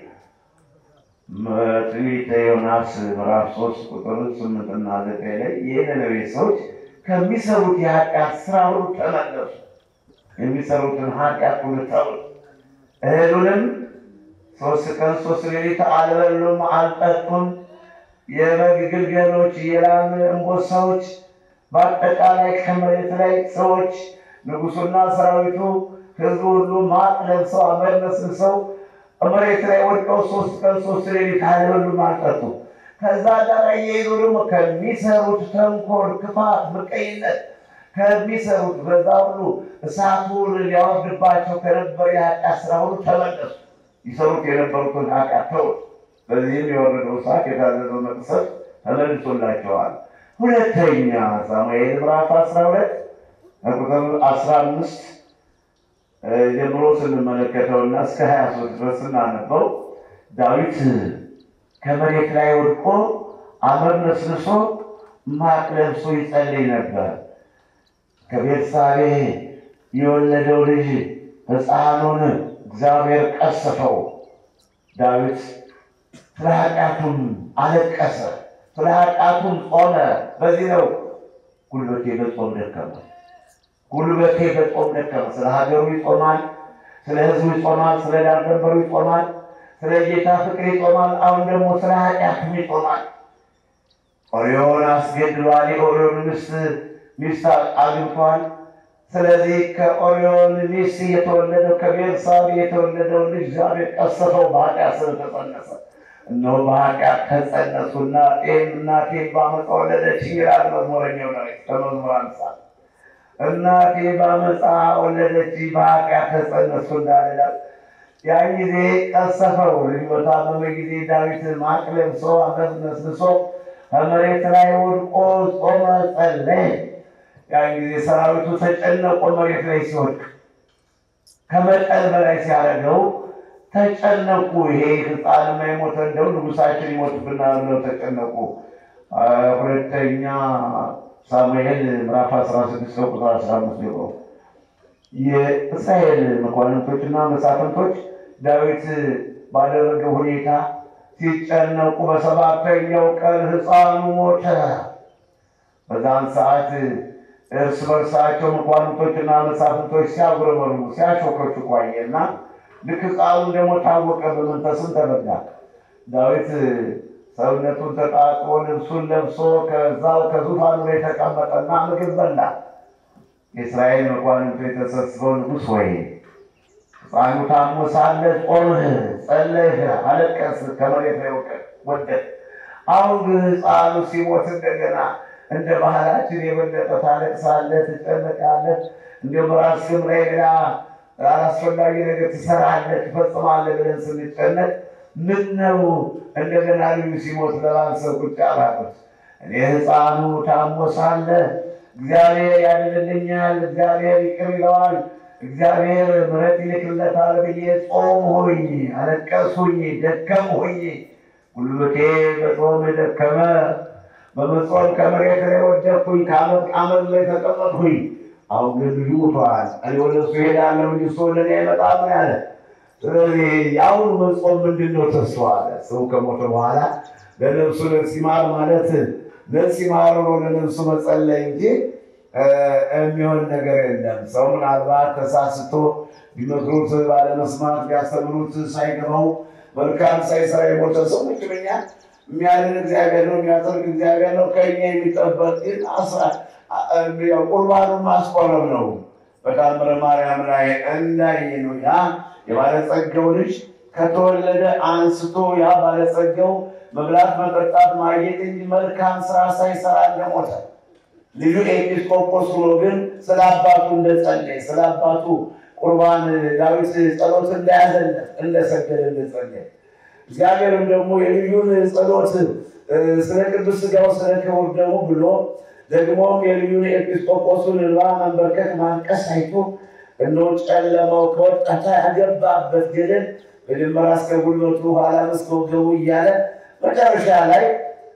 ትንቢተ ዮናስ ምዕራፍ ሶስት ቁጥር ስምንትና ዘጠኝ ላይ የነነዌ ሰዎች ከሚሰሩት የኃጢአት ስራ ሁሉ ተመለሱ፣ የሚሰሩትን ኃጢአት ሁሉ ተው፣ እህሉንም ሶስት ቀን ሶስት ሌሊት አልበሉም አልጠጡም። የበግ ግልገሎች፣ የላም እንቦሳዎች፣ በአጠቃላይ ከመሬት ላይ ሰዎች ንጉሱና ሰራዊቱ ህዝቡ ሁሉ ማቅ ለብሰው አመድ ነስንሰው መሬት ላይ ወድቀው ሶስት ቀን ሶስት ሌሊት አልበሉም አልጠጡም። ከዛ ጋር እየሄዱ ደግሞ ከሚሰሩት ተንኮል፣ ክፋት፣ ምቀኝነት ከሚሰሩት በዛ ሁሉ እሳቱን ሊያወርድባቸው ከነበረ የኃጢአት ስራ ሁሉ ተመለሱ። ይሰሩት የነበሩትን ኃጢአት ተው። በዚህም የወረደው እሳት የታዘዘው መቅሰፍት ተመልሶላቸዋል። ሁለተኛ ሳሙኤል ምዕራፍ አስራ ሁለት ቁጥር አስራ አምስት ጀምሮ ስንመለከተውና እስከ ሀያ ሶስት ድረስ ስናነበው ዳዊት ከመሬት ላይ ወድቆ አመድ ነስንሶ ማቅ ለብሶ ይጸልይ ነበር። ከቤርሳቤ የወለደው ልጅ ሕፃኑን እግዚአብሔር ቀሰፈው። ዳዊት ስለ ኃጢአቱም አለቀሰ፣ ስለ ኃጢአቱም ጾመ። በዚህ ነው ጉልበቴ በጾም ደከመ፣ ጉልበቴ በጾም ደከመ። ስለ ሀገሩ ይጾማል፣ ስለ ሕዝቡ ይጾማል፣ ስለ ዳር ድንበሩ ይጾማል፣ ስለ ጌታ ፍቅር ይጾማል። አሁን ደግሞ ስለ ኃጢአቱም ይጾማል። ኦሪዮን አስገድሏል። የኦሪዮን ሚስት ሚስት አግብቷል። ስለዚህ ከኦሪዮን ሚስት የተወለደው ከቤርሳቤ የተወለደው ልጅ እግዚአብሔር ቀሰፈው በኃጢአት ስለተጸነሰ። እነሆ በኃጢአት ተጸነሱና ጤም እናቴ በዓመፃ ወለደች ይላል መዝሙረኛው ዳዊት ከመዝሙር አንሳ እናቴ በዓመፃ ወለደች በኃጢአት ተጸነሱ እንዳልላል ያን ጊዜ ቀሰፈው። ልጅ በታመመ ጊዜ ዳዊት ማቅ ለብሶ አመድ ነስንሶ ከመሬት ላይ ወድቆ ጾመ፣ ጸለየ። ያን ጊዜ ሰራዊቱ ተጨነቆ። መሬት ላይ ሲወድቅ ከመጠን በላይ ሲያደርገው ተጨነቁ። ይሄ ሕፃን የሞተ እንደው ንጉሳችን ይሞትብናል ብለው ተጨነቁ። ሁለተኛ ሳሙኤል ምዕራፍ 16 ቁጥር 15 ጀምሮ የእስራኤል መኳንንቶችና መሳፍንቶች ዳዊት ባደረገው ሁኔታ ሲጨነቁ በሰባተኛው ቀን ሕፃኑ ሞተ። በዛን ሰዓት እርስ በርሳቸው መኳንንቶችና መሳፍንቶች ሲያጉረመርሙ ሲያሾከሹ ቆየና ልክ ሕፃኑ ደግሞ ታወቀ፣ በመንፈስም ተበላ። ዳዊት ሰውነቱን ተጣጥቦ ልብሱን ለብሶ ከዛው ከዙፋኑ ላይ ተቀመጠና ምግብ በላ። የእስራኤል መኳንንቶች ተሰብስበው ንጉሥ ወይ ሕፃኑ ታሞ ሳለ ጾምህ፣ ጸለይህ፣ አለቀስህ፣ ከመሬት ላይ ወደቅ። አሁን ግን ሕፃኑ ሲሞት እንደገና እንደ ባህላችን የበለጠ ታለቅሳለህ፣ ትጨነቃለህ፣ እንዲሁም በራስህም ላይ ሌላ አላስፈላጊ ነገር ትሰራለህ፣ ትፈጽማለህ ብለን ስንጨነቅ ምን ነው እንደገና ልዩ ሲሞት ለማንሰብ ቁጭ አላሉት። እኔ ሕፃኑ ታሞ ሳለ እግዚአብሔር ያድንልኛል፣ እግዚአብሔር ይቅር ይለዋል፣ እግዚአብሔር ምሕረት ይልክለታል ብዬ ጾምሁኝ፣ አለቀስሁኝ፣ ደከምሁኝ። ጉልበቴ በጾም ደከመ። በመጾም ከመሬት ላይ ወደቅሁኝ፣ ከአመድ ላይ ተቀመጥሁኝ። አሁን ግን ልጁ ሞቷል። እኔ ወደ እሱ እሄዳለሁ እንጂ እሱ ወደ እኔ አይመጣም ያለ። ስለዚህ የአሁኑ መጾም ምንድን ነው? ተስፋ አለ። ሰው ከሞተ በኋላ ለነፍሱ ነፍስ ይማር ማለት ነፍስ ይማር ነው ለነፍሱ መጸለይ እንጂ የሚሆን ነገር የለም። ሰው ምናልባት ተሳስቶ ቢመክሩት ባለመስማት ቢያስተምሩት ሳይገባው መልካም ሳይሰራ የሞተ ሰው ምክንኛ የሚያድን እግዚአብሔር ነው፣ የሚያጸድቅ እግዚአብሔር ነው። ከኛ የሚጠበቅ ግን ቁርባኑን ማስቆረብ ነው። በታምረ ማርያም ላይ እንዳየ ነው ያ የባለጸጋው ልጅ ከተወለደ አንስቶ ያ ባለጸጋው መብላት፣ መጠጣት፣ ማጌጥ እንጂ መልካም ስራ ሳይሰራ እንደሞተ ልጁ ኤጲስቆጶስ ሆኖ ግን ስለ አባቱ እንደጸለየ ስለ አባቱ ቁርባን ዳዊት ጸሎት እንዳያዘለት እንደሰገደ እንደጸለየ እግዚአብሔርም ደግሞ የልዩን ጸሎት ስለ ቅዱስ ሥጋው ስለ ክቡር ደሙ ብሎ ደግሞም የልዩን ኤጲስቆጶሱን እንባ መንበርከክ ማንቀስ አይቶ እነሆ ጨለማው ከወጣታ ያገባበት ገደል መጀመሪያ እስከ ጉልበቱ ኋላ እስከ ወገቡ እያለ መጨረሻ ላይ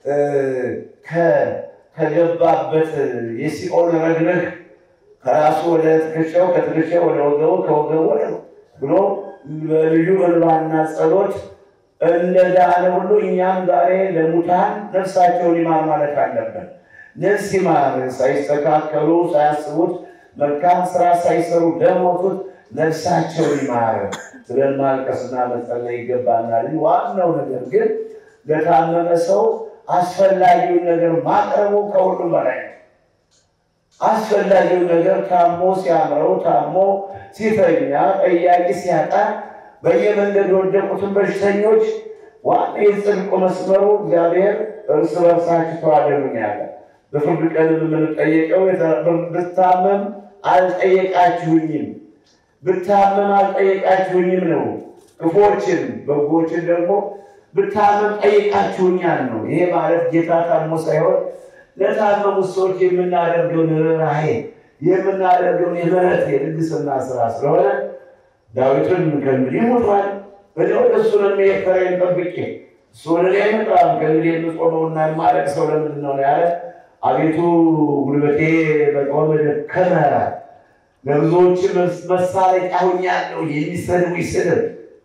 ከገባበት የሲኦል ረግረግ ከራሱ ወደ ትከሻው ከትከሻው ወደ ወገቡ ከወገቡ ወደ ብሎ በልዩ እንባና ጸሎት እንደዳነ ሁሉ እኛም ዛሬ ለሙታን ነፍሳቸውን ይማር ማለት አለብን። ነፍስ ይማር ሳይስተካከሉ ሳያስቡት መልካም ስራ ሳይሰሩ ለሞቱት ነፍሳቸውን ይማር ብለን ማልቀስና መጸለይ ይገባናል። ዋናው ነገር ግን ለታመመ ሰው አስፈላጊውን ነገር ማቅረቡ ከሁሉም በላይ ነው። አስፈላጊውን ነገር ታሞ ሲያምረው ታሞ ሲተኛ ጠያቂ ሲያጣ በየመንገድ የወደቁትን በሽተኞች ዋና የጽድቁ መስመሩ እግዚአብሔር እርስ በርሳችሁ ተዋደዱኝ ያለ በፍርድ ቀን የምንጠየቀው ብታመም አልጠየቃችሁኝም፣ ብታመም አልጠየቃችሁኝም ነው። ክፎችን በጎችን ደግሞ ብታመም ጠይቃችሁኛል ነው። ይሄ ማለት ጌታ ታሞ ሳይሆን ለታመሙት ሰዎች የምናደርገውን ርኅራኄ የምናደርገውን የምሕረት የልግስና ስራ ስለሆነ ዳዊትን ከእንግዲህ ሞቷል፣ ወደ ወደ እሱ ነው የምሄድ ተራዬን ጠብቄ እሱ ወደ እኔ አይመጣም። ከእንግዲህ የምጾመውና የማለቅሰው ለምንድን ነው ያለ? አቤቱ ጉልበቴ በጾም ደከመ፣ ለብዙዎች መሳለቂያ ሆኛለሁ። የሚሰድቡኝ ስድብ፣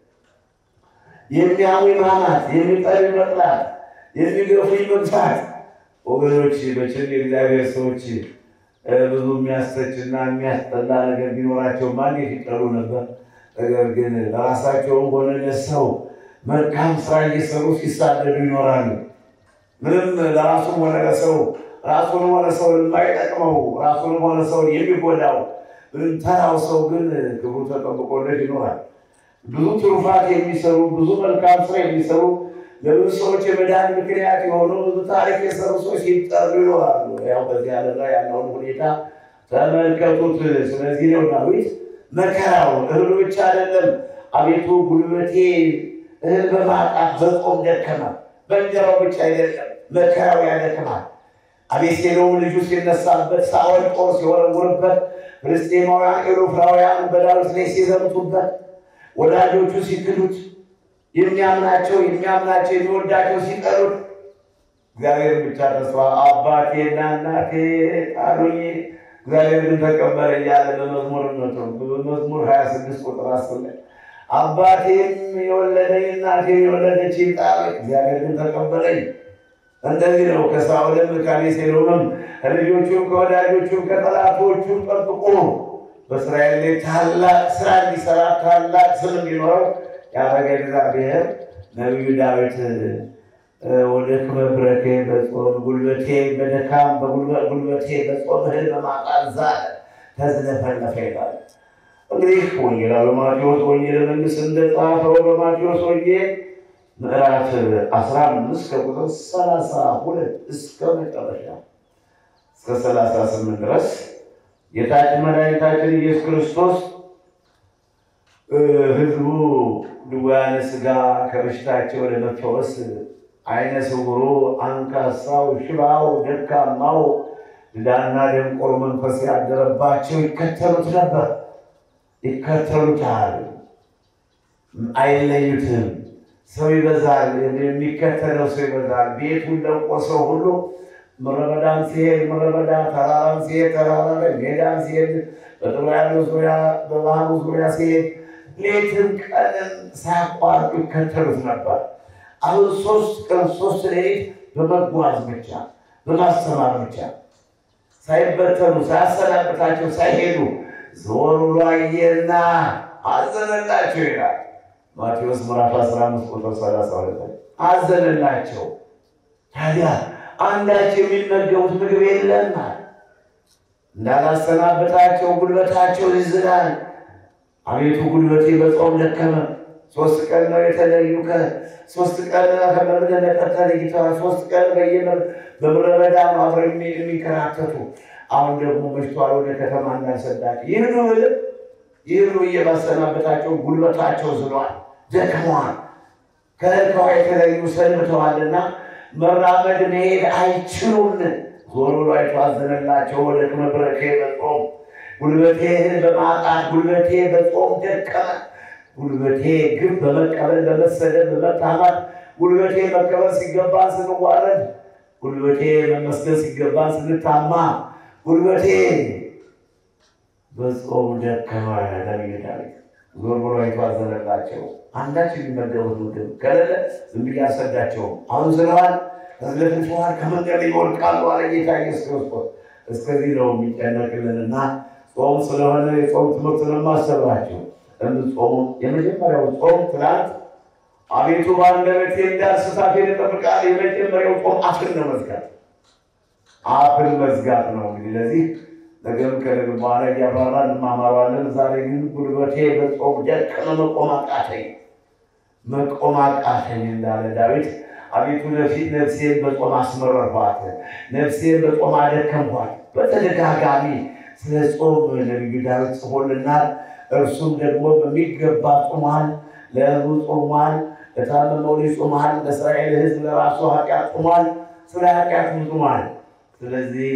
የሚያሙኝ ማማት፣ የሚጠሉኝ መጥላት፣ የሚገፉኝ መግፋት። ወገኖች መቼም የእግዚአብሔር ሰዎች ብዙ የሚያስተችና የሚያስጠላ ነገር ቢኖራቸው ማን ይጠሉ ነበር? ነገር ግን ለራሳቸውም ሆነ ለሰው መልካም ስራ እየሰሩ ሲሳደዱ ይኖራሉ። ምንም ለራሱም ሆነ ለሰው ራሱን ሆነ ሰው የማይጠቅመው ራሱን ሆነ ሰው የሚጎዳው ተራው ሰው ግን ክብሩ ተጠብቆለት ይኖራል። ብዙ ትሩፋት የሚሰሩ ብዙ መልካም ስራ የሚሰሩ ለብዙ ሰዎች የመዳን ምክንያት የሆኑ ብዙ ታሪክ የሰሩ ሰዎች ሲጠሩ ይኖራሉ። ያው በዚህ ዓለም ላይ ያለውን ሁኔታ ተመልከቱት። ስለዚህ ነው ዳዊት መከራው እህሉ ብቻ አይደለም። አቤቱ ጉልበቴ እህል በማጣት በጾም ደከመ። በእንጀራው ብቻ አይደለም፣ መከራው ያደክማል። አቤሴሎም ልጁ ሲነሳበት፣ ሳኦል ጦር ሲወረውርበት፣ ፍልስጤማውያን ኤሎፍራውያን በዳዊት ላይ ሲዘምቱበት፣ ወዳጆቹ ሲክዱት የሚያምናቸው የሚያምናቸው የሚወዳቸው ሲጠሉት እግዚአብሔር ብቻ ተስፋ አባቴና እናቴ ጣሉኝ እግዚአብሔር ግን ተቀበለ እያለ በመዝሙር መዝሙር ሀያ ስድስት ቁጥር አስር ላይ አባቴም የወለደኝ እናቴም የወለደች ጣሉኝ እግዚአብሔር ግን ተቀበለኝ። እንደዚህ ነው። ከሳኦልም ከአቤሴሎምም ከልጆቹም ከወዳጆቹም ከጠላቶቹም ጠብቆ በእስራኤል ላይ ታላቅ ስራ እንዲሰራ ታላቅ ስም እንዲኖረው ያደረገ እግዚአብሔር ነቢዩ ዳዊት ወደ ክመብረቴ በጾም ጉልበቴ በደካም ጉልበቴ በጾም እህል በማጣት ዛለ ተዝለፈለፈ ይላል። እንግዲህ ወንጌላዊ ማቴዎስ ወንጌል መንግስት እንደጻፈው በማቴዎስ ወንጌል ምዕራፍ አስራ አምስት ከቁጥር ሰላሳ ሁለት እስከ መጨረሻ እስከ ሰላሳ ስምንት ድረስ ጌታችን መድኃኒታችን ኢየሱስ ክርስቶስ ህዝቡ ድውያነ ሥጋ ከበሽታቸው ለመፈወስ አይነ ስውሩ፣ አንካሳው፣ ሽባው፣ ደካማው፣ ድዳና ደንቆሮ መንፈስ ያደረባቸው ይከተሉት ነበር። ይከተሉታል፣ አይለዩትም። ሰው ይበዛል፣ የሚከተለው ሰው ይበዛል። ቤቱን ለቆ ሰው ሁሉ ምረበዳም ሲሄድ ምረበዳ፣ ተራራም ሲሄድ ተራራ ላይ፣ ሜዳም ሲሄድ በጥብርያዶስ ዙሪያ በባህሩ ዙሪያ ሲሄድ ሌትም ቀንም ሳያቋርጡ ይከተሉት ነበር። አሁን ሶስት ቀን ሶስት ሌሊት በመጓዝ ብቻ በማስተማር ብቻ ሳይበተኑ ሳያሰናብታቸው ሳይሄዱ ዞር ብሎ አየና አዘነላቸው ይላል ማቴዎስ ምዕራፍ 15 ቁጥር 32 አዘነላቸው። ታዲያ አንዳቸው የሚመገቡት ምግብ የለም እንዳላሰናበታቸው ጉልበታቸው ይዝላል። አቤቱ ጉልበቴ በጾም ደከመ። ሶስት ቀን ነው የተለዩ። ሶስት ቀን ከመምደ ለቀጠ ለይተዋል። ሶስት ቀን በምድረ በዳ አብረው የሚንከራተቱ አሁን ደግሞ መሽቷል። ወደ ከተማ እንዳልሰዳቸው ይህኑ ብልም ይህኑ እየማሰናበታቸው ጉልበታቸው ዝሏል፣ ደክመዋል። ከልከዋ የተለዩ ሰንብተዋልና መራመድ መሄድ አይችሉም። ዞር ብሎ አይቶ አዘነላቸው። ወደ ክመብረኬ በጾም ጉልበቴ በማጣት ጉልበቴ በጾም ደከመ። ጉልበቴ ግብ በመቀበል በመሰደድ በመታማት ጉልበቴ መቀበል ሲገባን ስንዋረድ፣ ጉልበቴ መመስገን ሲገባን ስንታማ፣ ጉልበቴ በጾም ደከመ። ነቢዩ ዳዊት ዞር ብሎ አይቶ አዘነላቸው። አንዳች የሚመገቡት ምግብ ከሌለ ዝም ብዬ አልሰዳቸውም። አሁን ስለዋል ተዝለፍልፈዋል፣ ከመንገድ ይወድቃሉ አለ ጌታ ኢየሱስ ክርስቶስ። እስከዚህ ነው የሚጨነቅልንና ጾም ስለሆነ የጾም ትምህርት ስለማሰባቸው ጾሙ የመጀመሪያው ጾም ትናንት አቤቱ በአንደበቴ እንዳልስት አፌን እጠብቃለሁ። የመጀመሪያው ጾም አፍን ነው መዝጋት፣ አፍን መዝጋት ነው። እንግዲህ ለዚህ ነገም ከነገ በኋላ እያብራራ እንማማራለን። ዛሬ ግን ጉልበቴ በጾም ደከመ፣ መቆም አቃተኝ፣ መቆም አቃተኝ እንዳለ ዳዊት አቤቱ ነፊት ነፍሴን በጾም አስመረርኋት፣ ነፍሴን በጾም አደከምኋት። በተደጋጋሚ ስለ ጾም ነቢዩ ዳዊት ጽፎልናል። እርሱም ደግሞ በሚገባ ጾሟል። ለሕዝቡ ጾሟል። ለታመመው ልጅ ጾሟል። ለእስራኤል ሕዝብ ለራሱ ኃጢአት ጾሟል። ስለ ኃጢአት ጾሟል። ስለዚህ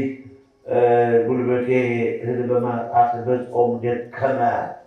ጉልበቴ እህል በማጣት በጾም ደከመ።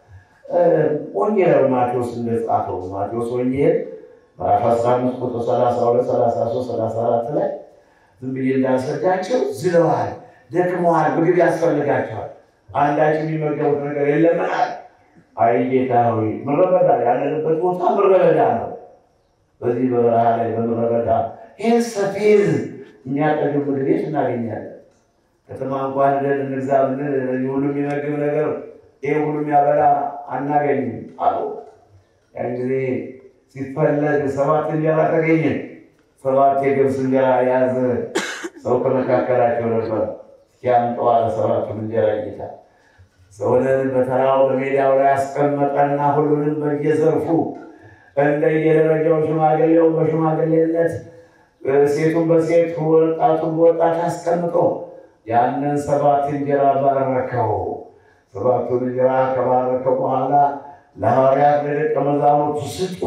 ወንጌላዊ ማቴዎስ እንደጻፈው ማቴዎስ ወንጌል ምዕራፍ 15 ቁጥር 32፣ 33፣ 34 ላይ ዝም ብዬ እንዳስረዳቸው ዝለዋል፣ ደክመዋል፣ ምግብ ያስፈልጋቸዋል፣ አንዳች የሚመገቡት ነገር የለምናል። አይ ጌታ ሆይ ምድረ በዳ ያለንበት ቦታ ምድረ በዳ ነው። በዚህ በበረሃ ላይ በምድረ በዳ ይህን ሰፌዝ የሚያጠግብ ምግብ የት እናገኛለን? ከተማ እንኳን ሄደን እንግዛ ብንል ሁሉ የሚመግብ ነገር ይህ ሁሉ የሚያበላ አናገኝም አሉ። ያን ጊዜ ሲፈለግ ሰባት እንጀራ ተገኘ። ሰባት የገብስ እንጀራ የያዘ ሰው ከመካከላቸው ነበር። ሲያምጠዋ ለሰባቱን እንጀራ ጌታ ሰውንን በተራው በሜዳው ላይ አስቀመጠና ሁሉንም በየዘርፉ እንደየደረጃው ሽማግሌው በሽማግሌነት ሴቱን በሴት ወጣቱን በወጣት አስቀምጦ ያንን ሰባት እንጀራ ባረከው። ሰባቱን እንጀራ ከባረከው በኋላ ለሐዋርያት ለደቀ መዛሙርቱ ስጡ፣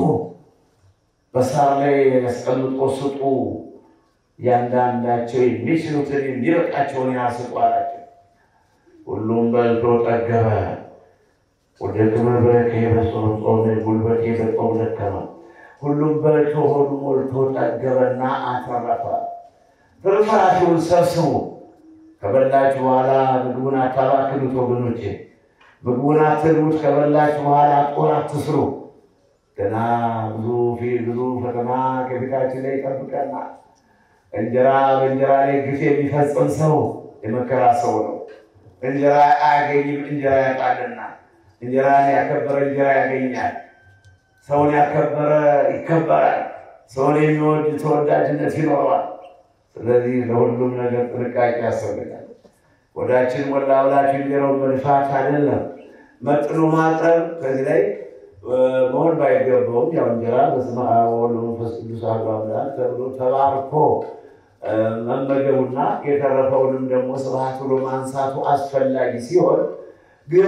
በሳር ላይ ያስቀምጦ ስጡ፣ እያንዳንዳቸው የሚችሉትን የሚበቃቸውን ያህል ስጡ አላቸው። ሁሉም በልቶ ጠገበ። ወደ ክብር በረከ በጾም ጾም ጉልበቴ በጾም ደከመ። ሁሉም በልቶ ሆዱ ሞልቶ ጠገበና አተረፈ። ፍርፋሪውን ሰብስቡ፣ ከበላችሁ በኋላ ምግቡን አታባክኑት ወገኖቼ። ምግቡን አትብሉት፣ ከበላችሁ በኋላ ጦር አትስሩ። ገና ብዙ ፊት ብዙ ፈተና ከፊታችን ላይ ይጠብቀናል። እንጀራ በእንጀራ ላይ ግፍ የሚፈጽም ሰው የመከራ ሰው ነው። እንጀራ አያገኝም፣ እንጀራ ያጣልና። እንጀራን ያከበረ እንጀራ ያገኛል። ሰውን ያከበረ ይከበራል። ሰውን የሚወድ ተወዳጅነት ይኖረዋል። ስለዚህ ለሁሉም ነገር ጥንቃቄ ያስፈልጋል። ወዳችን ሞላ ብላችሁ እንጀራውን መልፋት አይደለም፣ መጥኖ ማቅረብ። ከዚህ ላይ መሆን ባይገባውም ያው እንጀራ በስመ አብ ወወልድ ወመንፈስ ቅዱስ አሐዱ አምላክ ተብሎ ተባርኮ መመገቡና የተረፈውንም ደግሞ ስብሐት ብሎ ማንሳቱ አስፈላጊ ሲሆን ግን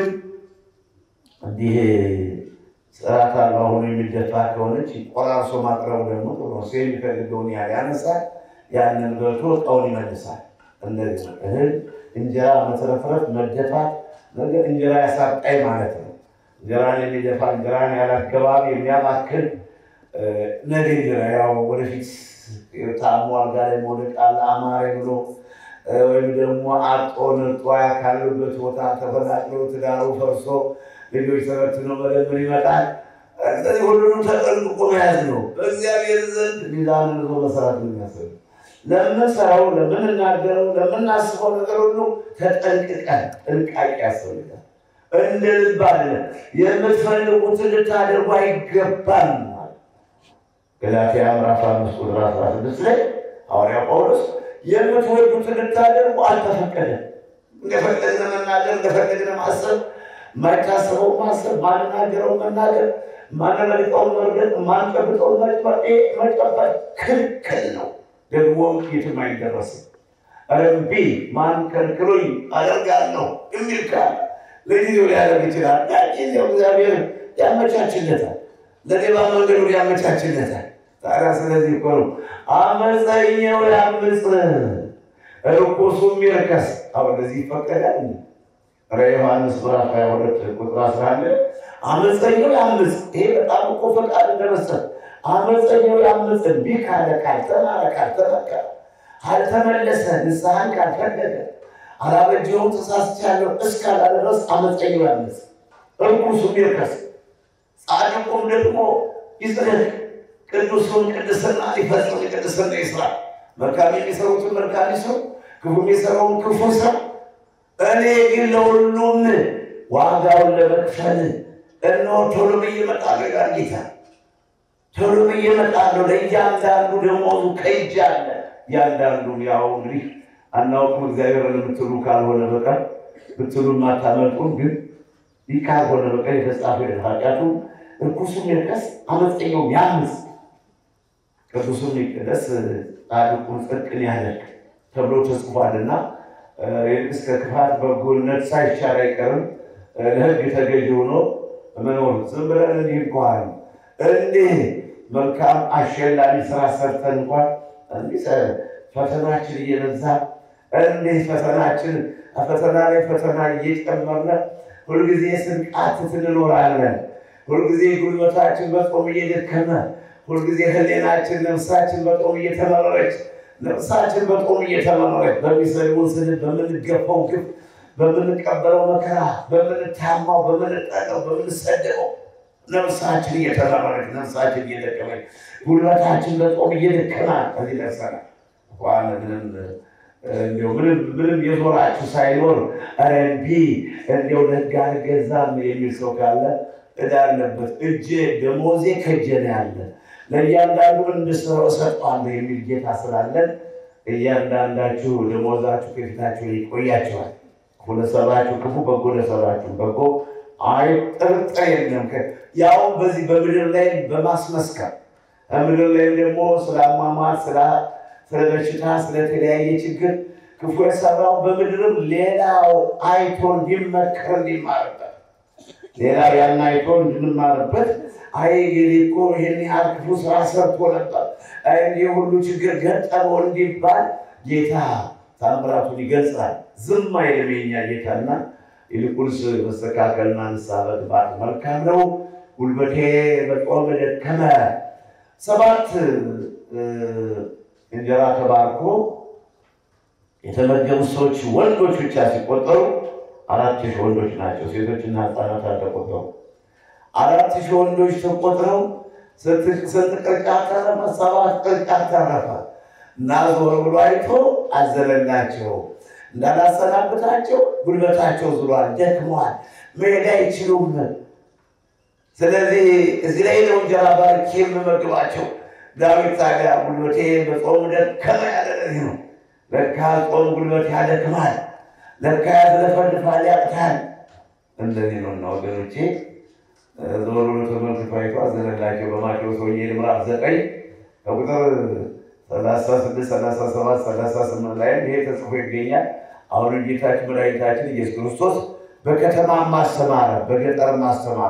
እንዲህ ስርዓት አልባ ሆኖ የሚደፋ ከሆነች ቆራርሶ ማቅረቡ ደግሞ ጥሩ ነው። ሰው የሚፈልገውን ያህል ያነሳል፣ ያንን በልቶ እቃውን ይመልሳል። እንደዚህ ነው። እህል እንጀራ መተረፍረፍ መደፋት ነገር እንጀራ ያሳጣኝ ማለት ነው። እንጀራን የሚደፋ እንጀራን ያላገባብ የሚያባክል ነገ እንጀራ ያው ወደፊት ታሞ አልጋ ላይ መውደቅ አለ አማረ ብሎ ወይም ደግሞ አጦ ነጧ ካሉበት ቦታ ተፈናቅሎ ትዳሩ ፈርሶ ልጆች ተበትኖ መለመን ይመጣል። ስለዚህ ሁሉንም ተጠንቅቆ መያዝ ነው። በእግዚአብሔር ዘንድ ሚዛን ይዞ መሰራት ነው የሚያስብ ለምንሰራው፣ ለምንናገረው፣ ለምናስበው ነገር ሁሉ ተጠንቅቀን ጥንቃቄ ያስፈልጋል። እንደ ልብ አለ የምትፈልጉትን ልታደርጉ አይገባም። ገላትያ ምዕራፍ አምስት ቁጥር አስራ ስድስት ላይ ሐዋርያ ጳውሎስ የምትወዱትን ልታደርጉ አልተፈቀደም። እንደፈለግን መናገር፣ እንደፈለግን ማሰብ ማይታሰበው ማሰብ፣ ማንናገረው መናገር፣ ማንረግጠውን መርገጥ፣ ማንጨብጠውን መጨበጥ ክልክል ነው። ደግሞም የትም አይደረስም። ረቢ ማን ከልክሎኝ አደርጋለሁ የሚል ካለ ለጊዜው ሊያደርግ ይችላል። ጊዜው እግዚአብሔር ያመቻችለታል፣ ለሌባ መንገዱ ያመቻችለታል። ታዲያ ስለዚህ እኮ ነው አመፀኛው ያምፅ ርኩሱም ይርከስ። አሁን ለዚህ ይፈቀዳል። ራዕየ ዮሐንስ ምዕራፍ 22 ቁጥር 11 አመፀኛው ያምፅ። ይሄ በጣም እኮ ፈቃድ እንደመስጠት አመፀኛው ያምፅ እምቢ ካለ ካልተማረ ካልተመከረ ካልተመለሰ ንስሐን ካልፈለገ አላበጀሁም ተሳስቻለሁ እስካላለ ድረስ አመፀኛው ያምፅ እርኩሱም ይርከስ፣ ጻድቁም ደግሞ ይጽደቅ፣ ቅዱሱን ቅድስና ሊፈጽም ቅድስና ይስራ። መልካም የሚሰሩትን መልካም ይስሩ፣ ክፉ የሚሰራውን ክፉ ስራ። እኔ ግን ለሁሉም ዋጋውን ለመክፈል እነሆ ቶሎ ብዬ እመጣለሁ ይላል ጌታ። ቶሎ ብዬ እመጣለሁ፣ ለእያንዳንዱ ደመወዙ ከእጄ አለ። እያንዳንዱም ያው እንግዲህ አናውቅም እግዚአብሔርን የምትሉ ካልሆነ በቀር ብትሉም አታመልጡም። ግን ይህ ካልሆነ በቀር የተጻፈ ኃጢአቱ እርኩሱም ይርከስ፣ አመፀኛውም ያምፅ፣ ቅዱሱም ይቀደስ፣ ጻድቁም ጽድቅን ያደርግ ተብሎ ተጽፏልና እስከ ክፋት በጎነት ሳይሻር አይቀርም። ለሕግ ተገዥ ሆኖ መኖር ዝም ብለን እንዲህ እንኳን እንዲህ መልካም አሸላሚ ስራ ሰርተን እንኳን እንዲህ ፈተናችን እየበዛ እንዲህ ፈተናችን ፈተና ላይ ፈተና እየጨመርነ ሁልጊዜ ስንቃትት እንኖራለን። ሁልጊዜ ጉልበታችን በጾም እየደከመ፣ ሁልጊዜ ህሌናችን ነፍሳችን በጾም እየተመረረች ነፍሳችን በጾም እየተመረረች በሚሰድቡን ስድብ፣ በምንገፋው ግፍ፣ በምንቀበለው መከራ፣ በምንታማው፣ በምንጠቀው፣ በምንሰደበው ነፍሳችን እየተመረረች ነፍሳችን እየደከመች ጉልበታችን በጾም እየደከመ ከዚህ ደርሰናል። ዋን ምንም እንዲያው ምንም ምንም የዞራችሁ ሳይኖር ኧረ እምቢ እንዲያው ለህግ አልገዛም የሚል ሰው ካለ ዕዳ አለበት። እጄ ደሞዜ ከእጄ ነው ያለ ለእያንዳንዱ እንድስረው እሰጠዋለሁ የሚል ጌታ ስላለን እያንዳንዳችሁ ደሞዛችሁ ከፊታችሁ ላይ ይቆያችኋል። ክፉ ለሰራችሁ ክፉ፣ በጎ ለሰራችሁ በጎ አይ ጥርጥር የለም። ያው በዚህ በምድር ላይ በማስመስከር ምድር ላይም ደግሞ ስለ አሟሟት ስለ በሽታ ስለተለያየ ችግር ክፉ የሰራው በምድርም ሌላው አይቶ እንዲመከር እንዲማርበት ሌላው ያን አይቶ እንድንማርበት አይ ገሌ እኮ ይህን ያህል ክፉ ስራ ሰርቶ ነበር፣ አይ እንዲህ ሁሉ ችግር ገጠመው እንዲባል ጌታ ታምራቱን ይገልጻል። ዝም አይልም የኛ ጌታና ይልቁንስ መስተካከልና ንስሐ መግባት መልካም ነው። ጉልበቴ በጾም ደከመ። ሰባት እንጀራ ተባርኮ የተመገቡ ሰዎች ወንዶች ብቻ ሲቆጠሩ አራት ሺህ ወንዶች ናቸው። ሴቶችና ሕፃናት አልተቆጠሩ። አራት ሺህ ወንዶች ተቆጥረው ስንት ቅርጫት ተረፈ? ሰባት ቅርጫት ተረፈ እና ዞር ብሎ አይቶ አዘነላቸው። እንዳላሰናብታቸው ጉልበታቸው ዝሏል፣ ደክሟል፣ መሄድ አይችሉም። ስለዚህ እዚህ ላይ ነው እንጀራ ባርኬ የምመግባቸው። ዳዊት ታዲያ ጉልበቴ በጾም ደከመ ያለ ለዚህ ነው። ለካ ጾም ጉልበት ያደክማል፣ ለካ ያዝለፈልፋል፣ ያቅታል። እንደዚህ ነው እና ወገኖቼ ዞሮ ብሎ ተመልክቶ አይቶ አዘነላቸው። በማቴዎስ ወንጌል ምዕራፍ ዘጠኝ ከቁጥር ሰላሳ ስድስት ሰላሳ ሰባት ሰላሳ ስምንት ላይም ይሄ ተጽፎ ይገኛል። አሁን ጌታችን መድኃኒታችን ኢየሱስ ክርስቶስ በከተማ ማስተማረ በገጠር ማስተማረ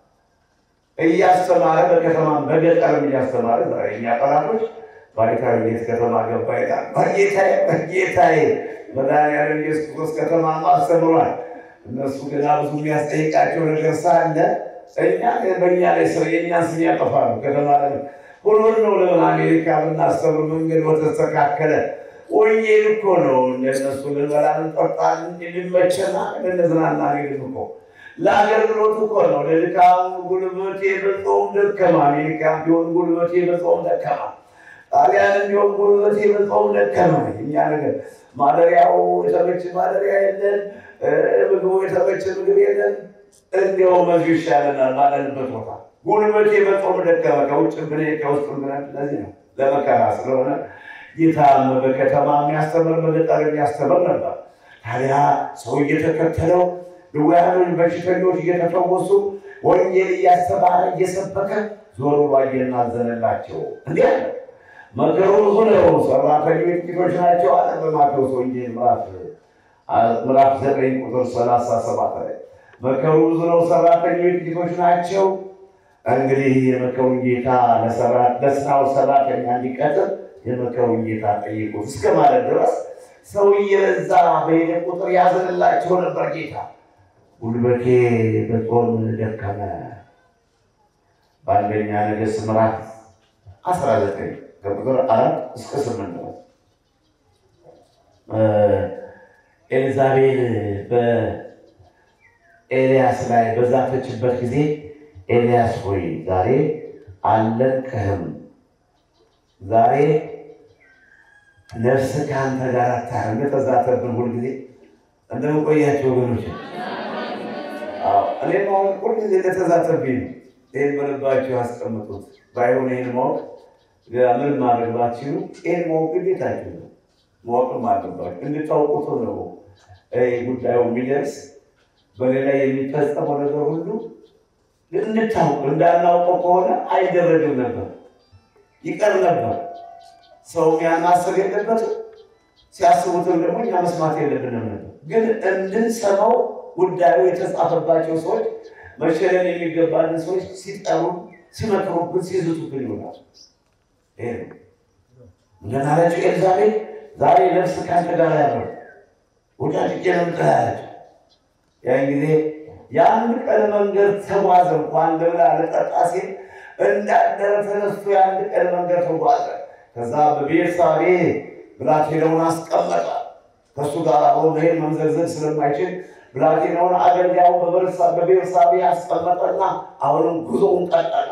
እያስተማረ በከተማም በገጠርም እያስተማረ ዛሬ እኛ ጠላቶች ባይታዊ እንዴት ከተማ ገባ ይላል። በጌታዬ በጌታዬ መድኃኒዓለም ኢየሱስ ክርስቶስ ከተማ አስተምሯል። እነሱ ገና ብዙ የሚያስጠይቃቸው ነገር ሳለ እኛ በእኛ ላይ ሰው የእኛን ስም ያጠፋሉ። ከተማ ለ ሁሉን ነው ለምን አሜሪካ ብናስተምር መንገድ በተስተካከለ ወንጌል እኮ ነው። እነሱ ልንበላ ልንጠጣ ልንመቸና ልንዝናና ሄድን እኮ ለአገልግሎት እኮ ነው። ለድካም ጉልበቴ በጾም ደከማ። አሜሪካ ቢሆን ጉልበቴ በጾም ደከማ። ጣሊያን ቢሆን ጉልበቴ በጾም ደከማ። እኛ ነገር ማደሪያው የተመቸ ማደሪያ የለን፣ ምግቡ የተመቸ ምግብ የለን። እንዲያው መዚ ይሻለናል ባለንበት ቦታ ጉልበቴ በጾም ደከማ። ከውጭ ብኔ ከውስጥ ብነ ለዚህ ነው ለመከራ ስለሆነ ጌታም በከተማ የሚያስተምር በገጠር የሚያስተምር ነበር። ታዲያ ሰው እየተከተለው ድውያኖች በሽተኞች እየተፈወሱ ወንጌል እያስተማረ እየሰበከ ዞር ብሎ አየና አዘነላቸው። እንዲህ አለ፣ መከሩ ብዙ ነው፣ ሰራተኞች ጥቂቶች ናቸው አለ በማቴዎስ ወንጌል ምዕራፍ ዘጠኝ ቁጥር ሰላሳ ሰባት ላይ መከሩ ብዙ ነው፣ ሰራተኞች ጥቂቶች ናቸው። እንግዲህ የመከሩን ጌታ ለስራው ሰራተኛ እንዲቀጥር የመከሩን ጌታ ጠይቁት እስከ ማለት ድረስ ሰው እየበዛ በሄደ ቁጥር ያዘንላቸው ነበር ጌታ። ጉልበቴ በጾም ደከመ። በአንደኛ ነገሥት ምዕራፍ አስራ ዘጠኝ ከቁጥር አራት እስከ ስምንት ነው። ኤልዛቤል በኤልያስ ላይ በዛተችበት ጊዜ ኤልያስ ሆይ ዛሬ አልለቅህም፣ ዛሬ ነፍስ ከአንተ ጋር አታር እንደተዛተብን ሁልጊዜ እንደምቆያቸው ወገኖች እኔም አሁን ሁልጊዜ እንደተዛተብኝ ነው። ይህን በልባችሁ ያስቀምጡት። ባይሆን ይህን ማወቅ ምን ማድረግ ባትችሉ ይህን ማወቅ ግዴታችሁ ነው። ማወቅም አለባችሁ እንድታውቁት ነው። ጉዳዩ የሚደርስ በሌላ የሚፈጸመው ነገር ሁሉ እንድታውቅ እንዳናውቀው ከሆነ አይደረግም ነበር፣ ይቀር ነበር። ሰው ያን ማሰብ የለበትም። ሲያስቡትም ደግሞ እኛ መስማት የለብንም ነበር። ግን እንድንሰማው ጉዳዩ የተጻፈባቸው ሰዎች መሸለን የሚገባንን ሰዎች ሲጠሩን፣ ሲመክሩብን፣ ሲዝቱብን ይሆናል። እንደናለችው ኤልዛቤል ዛሬ ነፍስ ካንተ ጋር ያለው ወዳጅ ነምጥላለች። ያን ጊዜ የአንድ ቀን መንገድ ተጓዘ። እንኳን ልብላ ልጠጣ ሲል እንዳደረ ተነስቶ የአንድ ቀን መንገድ ተጓዘ። ከዛ በቤርሳቤ ብላቴናውን አስቀመጠ። ከእሱ ጋር አብሮ መሄድ መምዘግዘግ ስለማይችል ብላቴናውን አገልጋዩ በቤርሳቤ ያስቀመጠና አሁንም ጉዞውን ቀጠለ።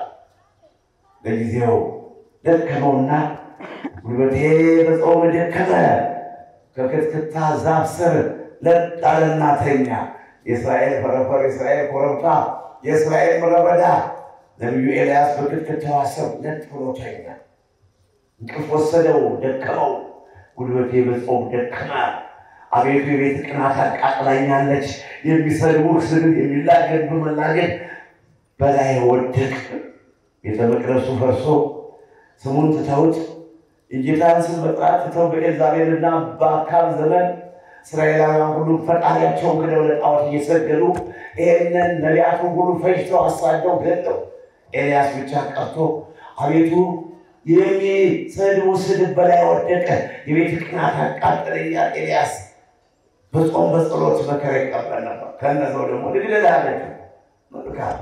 ለጊዜው ደከመውና ጉልበቴ በጾም ደከመ፣ ከክትክታ ዛፍ ስር ለጥ አለና ተኛ። የእስራኤል ፈረፈር፣ የእስራኤል ኮረብታ፣ የእስራኤል ምድረ በዳ ነቢዩ ኤልያስ በክትክታው ስር ለጥ ብሎ ተኛ። እንቅልፍ ወሰደው፣ ደከመው። ጉልበቴ በጾም ደከመ። አቤቱ የቤት ቅናት አቃጥላኛለች። የሚሰድቡህ ስድብ፣ የሚላገድ በመላገድ በላይ ወደቅ። ቤተ መቅደሱ ፈርሶ ስሙን ትተውት የጌታን ስም መጥራት ትተው በኤልዛቤልና በአካብ ዘመን እስራኤላውያን ሁሉ ፈጣሪያቸውን ክደው ለጣዖት እየሰገዱ ይህንን ነቢያቱን ሁሉ ፈጅተው አሳደው ገለው። ኤልያስ ብቻ ቀርቶ አቤቱ የሚሰድቡ ስድብ በላይ ወደቀ፣ የቤት ቅናት አቃጠለኛል። ኤልያስ በጾም በጸሎት መከራ ይቀበል ነበር። ከነዛው ደግሞ ልግደል አለች መልካም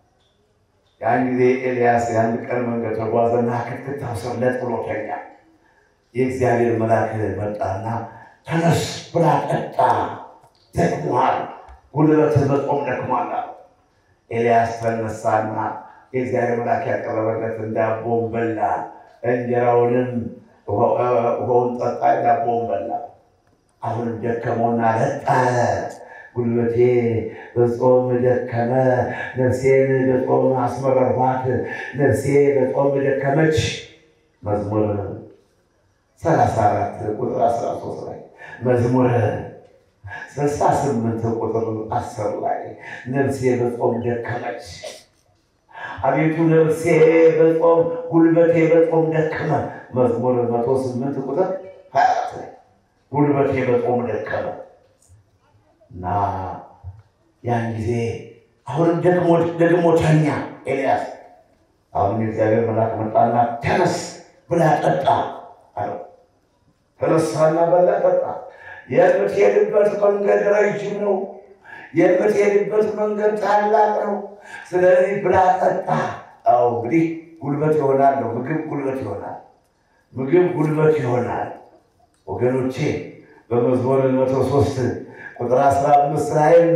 ያን ጊዜ ኤልያስ የአንድ ቀን መንገድ ተጓዘና ክትክታው ስር ለጥ ብሎ ተኛ። የእግዚአብሔር መልአክ መጣና ተነስ ብላ ጠጣ፣ ደክሞሃል፣ ጉልበትህ በጾም ደክሟል አለው። ኤልያስ ተነሳና የእግዚአብሔር መልአክ ያቀረበለትን ዳቦን በላ፣ እንጀራውንም ውሃውን ጠጣ፣ ዳቦውን በላ። አሁንም ደከመውና ለጣ ጉልበቴ በጾም ደከመ፣ ነፍሴን በጾም አስመረርኋት፣ ነፍሴ በጾም ደከመች። መዝሙር ሰላሳ አራት ቁጥር አስራ ሶስት ላይ መዝሙር ስልሳ ስምንት ቁጥር አስር ላይ ነፍሴ በጾም ደከመች። አቤቱ ነፍሴ በጾም ጉልበቴ በጾም ደከመ። መዝሙር መቶ ስምንት ቁጥር ሀያ አራት ላይ ጉልበቴ በጾም ደከመ እና ያን ጊዜ አሁንም ደግሞ ተኛ ኤልያስ። አሁን የእግዚአብሔር መልአክ መጣና ተነስ ብላ ጠጣ አለው። ተነሳና በላ ጠጣ። የምትሄድበት መንገድ ረጅም ነው። የምትሄድበት መንገድ ታላቅ ነው። ስለዚህ ብላ ጠጣ። አዎ እንግዲህ ጉልበት ይሆናል ነው። ምግብ ጉልበት ይሆናል። ምግብ ጉልበት ይሆናል። ወገኖቼ በመዝሙር መቶ ሶስት ቁጥር አስራ አምስት ላይም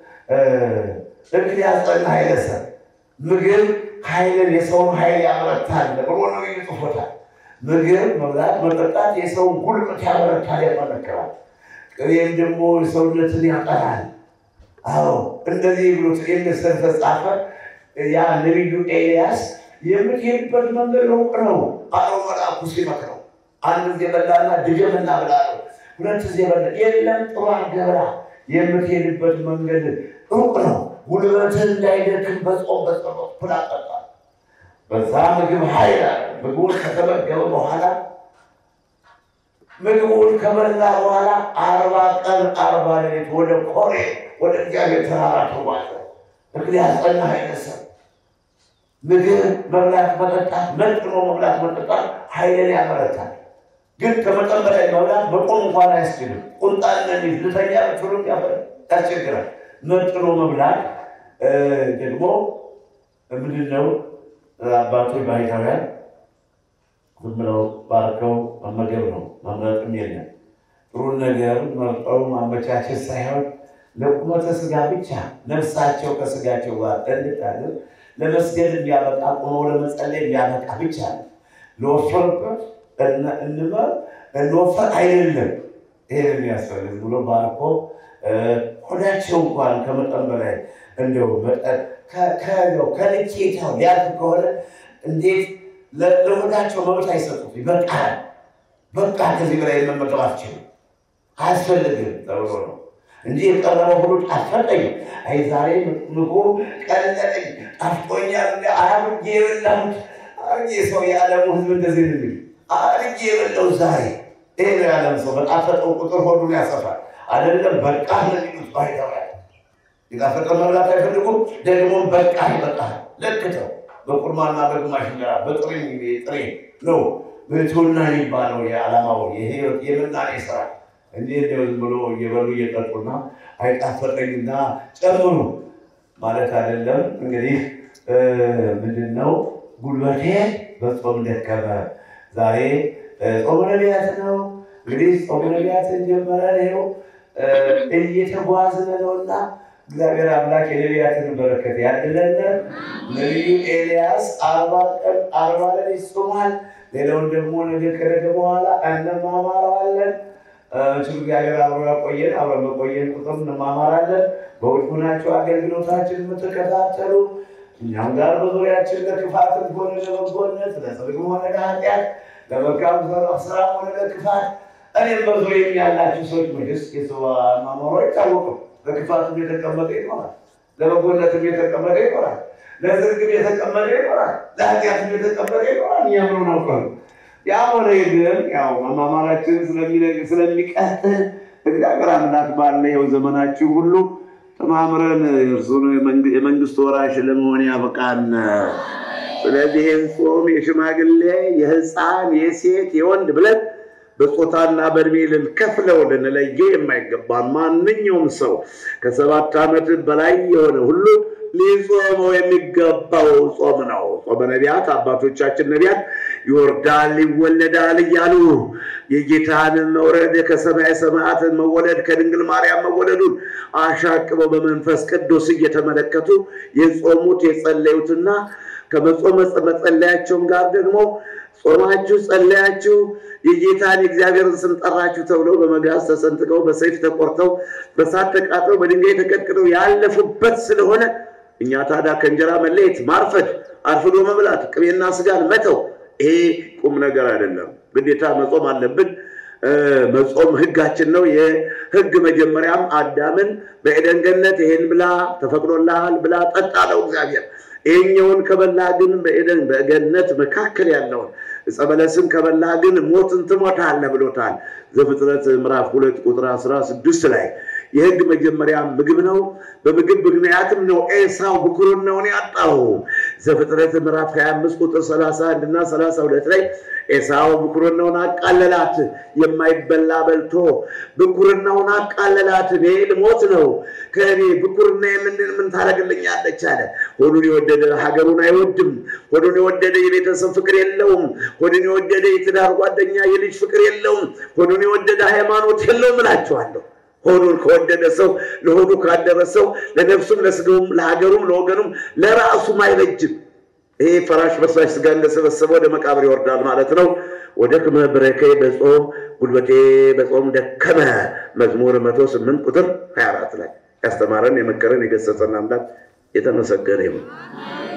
እክል ያጸና ኃይለ ሰብ ምግብ ኃይልን የሰውን ኃይል ያበረታል ብሎ ነው ይጽፎታል። ምግብ መብላት መጠጣት የሰውን ጉልበት ያበረታል፣ ያጠነክራል። ቅቤም ደግሞ ሰውነትን ያጠራል። አዎ እንደዚህ ብሎ ምስል ተጻፈ። ያ ነቢዩ ኤልያስ የምትሄድበት መንገድ ሩቅ ነው አለው መልአኩ ሲመክረው። አንድ ጊዜ በላና ድገምና ብላ ነው ሁለት ጊዜ በላ የለም ጥሩ አገራ የምትሄድበት መንገድ ሩቅ ነው፣ ጉልበትህ እንዳይደክም በጾም በጸሎት ብላ ጠጣ። በዛ ምግብ ኃይል አለ። ምግቡን ከተመገበ በኋላ ምግቡን ከበላ በኋላ አርባ ቀን አርባ ሌሊት ወደ ኮሬ ወደ እግዚአብሔር ተራራ ተጓዘ። እክል ያጸና ኃይለ ሰብ ምግብ መብላት መጠጣት፣ መጥኖ መብላት መጠጣት ኃይልን ያበረታል። ግን ከመጠን በላይ መብላት መቆም እንኳን አያስችልም። ቁንጣን ነሚዝ ልተኛ ብትሉም ያስቸግራል። መጥኖ መብላት ደግሞ ምንድነው? አባቶች ባህታውያን ዝም ብለው ባርከው መመገብ ነው፣ መምረጥም የለም። ጥሩን ነገር መርጠው ማመቻቸት ሳይሆን ለቁመተ ስጋ ብቻ ነፍሳቸው ከስጋቸው ጋር እንድታድር ለመስገድ የሚያበቃ ቁመው ለመጸለይ የሚያበቃ ብቻ ነው። ለወፈርበት እንመር እንወፈር አይደለም። ይሄን የሚያስፈልግ ብሎ ባርኮ ሆዳቸው እንኳን ከመጠን በላይ እንደው መጠን ከልኬታው ሊያልፍ ከሆነ እንዴት ለሆዳቸው መብት አይሰጡት? በቃ በቃ ከዚህ በላይ መመገብ አትችልም፣ አያስፈልግም ተብሎ ነው እንጂ የቀረበው ሁሉ ጣፈጠኝ፣ አይ ዛሬ ምግቡ ቀለጠኝ፣ ጣፍጦኛል፣ አርጌ የበላሁት አርጌ ሰው የዓለሙ ሕዝብ እንደዚህ ነው የሚል አርጌ የበላው ዛሬ ይሄ ነው የዓለም ሰው በጣፈጠው ቁጥር ሆዱን ያሰፋል። አይደለም በቃ ለሚሉት ባይተዋል የጣፈጠ መብላት አይፈልጉም። ደግሞ በቃ ይበቃል ለክተው በቁርማና በግማሽ እንጀራ በጥሬ ጥሬ ነው ብሕትውና የሚባለው የዓላማው የህይወት የምናኔ ስራ እንጂ እንደው ዝም ብሎ እየበሉ እየጠጡና አይጣፈጠኝና ጨምሩ ማለት አይደለም። እንግዲህ ምንድን ነው ጉልበቴ በጾም ደከመ። ዛሬ ጾመ ነቢያት ነው። እንግዲህ ጾመ ነቢያትን ጀመረን ይኸው እየተጓዝን ነውና እግዚአብሔር አምላክ የነቢያትን በረከት ያድለን። ነቢዩ ኤልያስ አርባ ቀን አርባ ሌሊት ጾሟል። ሌላውን ደግሞ ነገ ከነገ በኋላ እንማማረዋለን። እሱ እግዚአብሔር አብሮ ያቆየን። አብረ በቆየን ቁጥር እንማማራለን። በውጭ ሆናችሁ አገልግሎታችን የምትከታተሉ እኛም ጋር በዙሪያችን ለክፋትም ሆነ ለበጎነት፣ ለጽድቅም ሆነ ለኃጢአት፣ ለመልካም ስራ ሆነ ለክፋት እኔም በዙሪያ ያላችሁ ሰዎች መስ የሰው አኗኗሩ አይታወቅም። ለክፋትም የተቀመጠ ይኖራል፣ ለበጎነትም የተቀመጠ ይኖራል፣ ለጽድቅም የተቀመጠ ይኖራል፣ ለኃጢአትም የተቀመጠ ይኖራል። እኛ ምን ናውቀሉ ያ ሆነ ግን ያው መማማራችን ስለሚቀጥል እግዚአብሔር አምላክ ባለ ይኸው ዘመናችሁ ሁሉ ተማምረን እርሱን የመንግስት ወራሽ ለመሆን ያበቃን። ስለዚህ ይህን ጾም የሽማግሌ የሕፃን የሴት የወንድ ብለን በጾታና በእድሜ ልንከፍለው ልንለየው የማይገባን ማንኛውም ሰው ከሰባት ዓመት በላይ የሆነ ሁሉ ሊጾመው የሚገባው ጾም ነው። ጾመ ነቢያት አባቶቻችን ነቢያት ይወርዳል ይወለዳል እያሉ የጌታን መውረድ ከሰማይ ሰማያት መወለድ ከድንግል ማርያም መወለዱን አሻቅበው በመንፈስ ቅዱስ እየተመለከቱ የጾሙት የጸለዩትና ከመጾም መጸለያቸውም ጋር ደግሞ ጾማችሁ ጸለያችሁ የጌታን የእግዚአብሔርን ስም ጠራችሁ ተብለው በመጋዝ ተሰንጥቀው በሰይፍ ተቆርተው በሳት ተቃጥለው በድንጋይ ተቀጥቅጠው ያለፉበት ስለሆነ እኛ ታዲያ ከእንጀራ መለየት፣ ማርፈድ፣ አርፍዶ መብላት፣ ቅቤና ስጋን መተው ይሄ ቁም ነገር አይደለም። ግዴታ መጾም አለብን። መጾም ሕጋችን ነው። የሕግ መጀመሪያም አዳምን በኤደን ገነት ይሄን ብላ ተፈቅዶልሃል ብላ ጠጣ አለው እግዚአብሔር። ይሄኛውን ከበላ ግን በኤደን በገነት መካከል ያለውን ዕፀ በለስን ከበላ ግን ሞትን ትሞታለህ ብሎታል። ዘፍጥረት ምዕራፍ ሁለት ቁጥር አስራ ስድስት ላይ የሕግ መጀመሪያ ምግብ ነው። በምግብ ምክንያትም ነው ኤሳው ብኩርናውን ያጣው። ዘፍጥረት ምዕራፍ 25 ቁጥር 31 እና 32 ላይ ኤሳው ብኩርናውን አቃለላት። የማይበላ በልቶ ብኩርናውን አቃለላት። እኔ ልሞት ነው፣ ከእኔ ብኩርና የምንድን ምን ታደርግልኛለች አለ። ሆዱን የወደደ ሀገሩን አይወድም። ሆዱን የወደደ የቤተሰብ ፍቅር የለውም። ሆዱን የወደደ የትዳር ጓደኛ የልጅ ፍቅር የለውም። ሆዱን የወደደ ሃይማኖት የለውም እላችኋለሁ። ሆዱን ከወደደ ሰው ለሆዱ ካደረሰው ለነፍሱም ለስጋውም ለሀገሩም ለወገኑም ለራሱም አይበጅም። ይሄ ፈራሽ በሳሽ ስጋ እንደሰበሰበ ወደ መቃብር ይወርዳል ማለት ነው። ወደ ክመ ብረኬ በጾም ጉልበቴ በጾም ደከመ። መዝሙር መቶ ስምንት ቁጥር 24 ላይ ያስተማረን የመከረን የገሰጸን አምላክ የተመሰገነ ይሁን።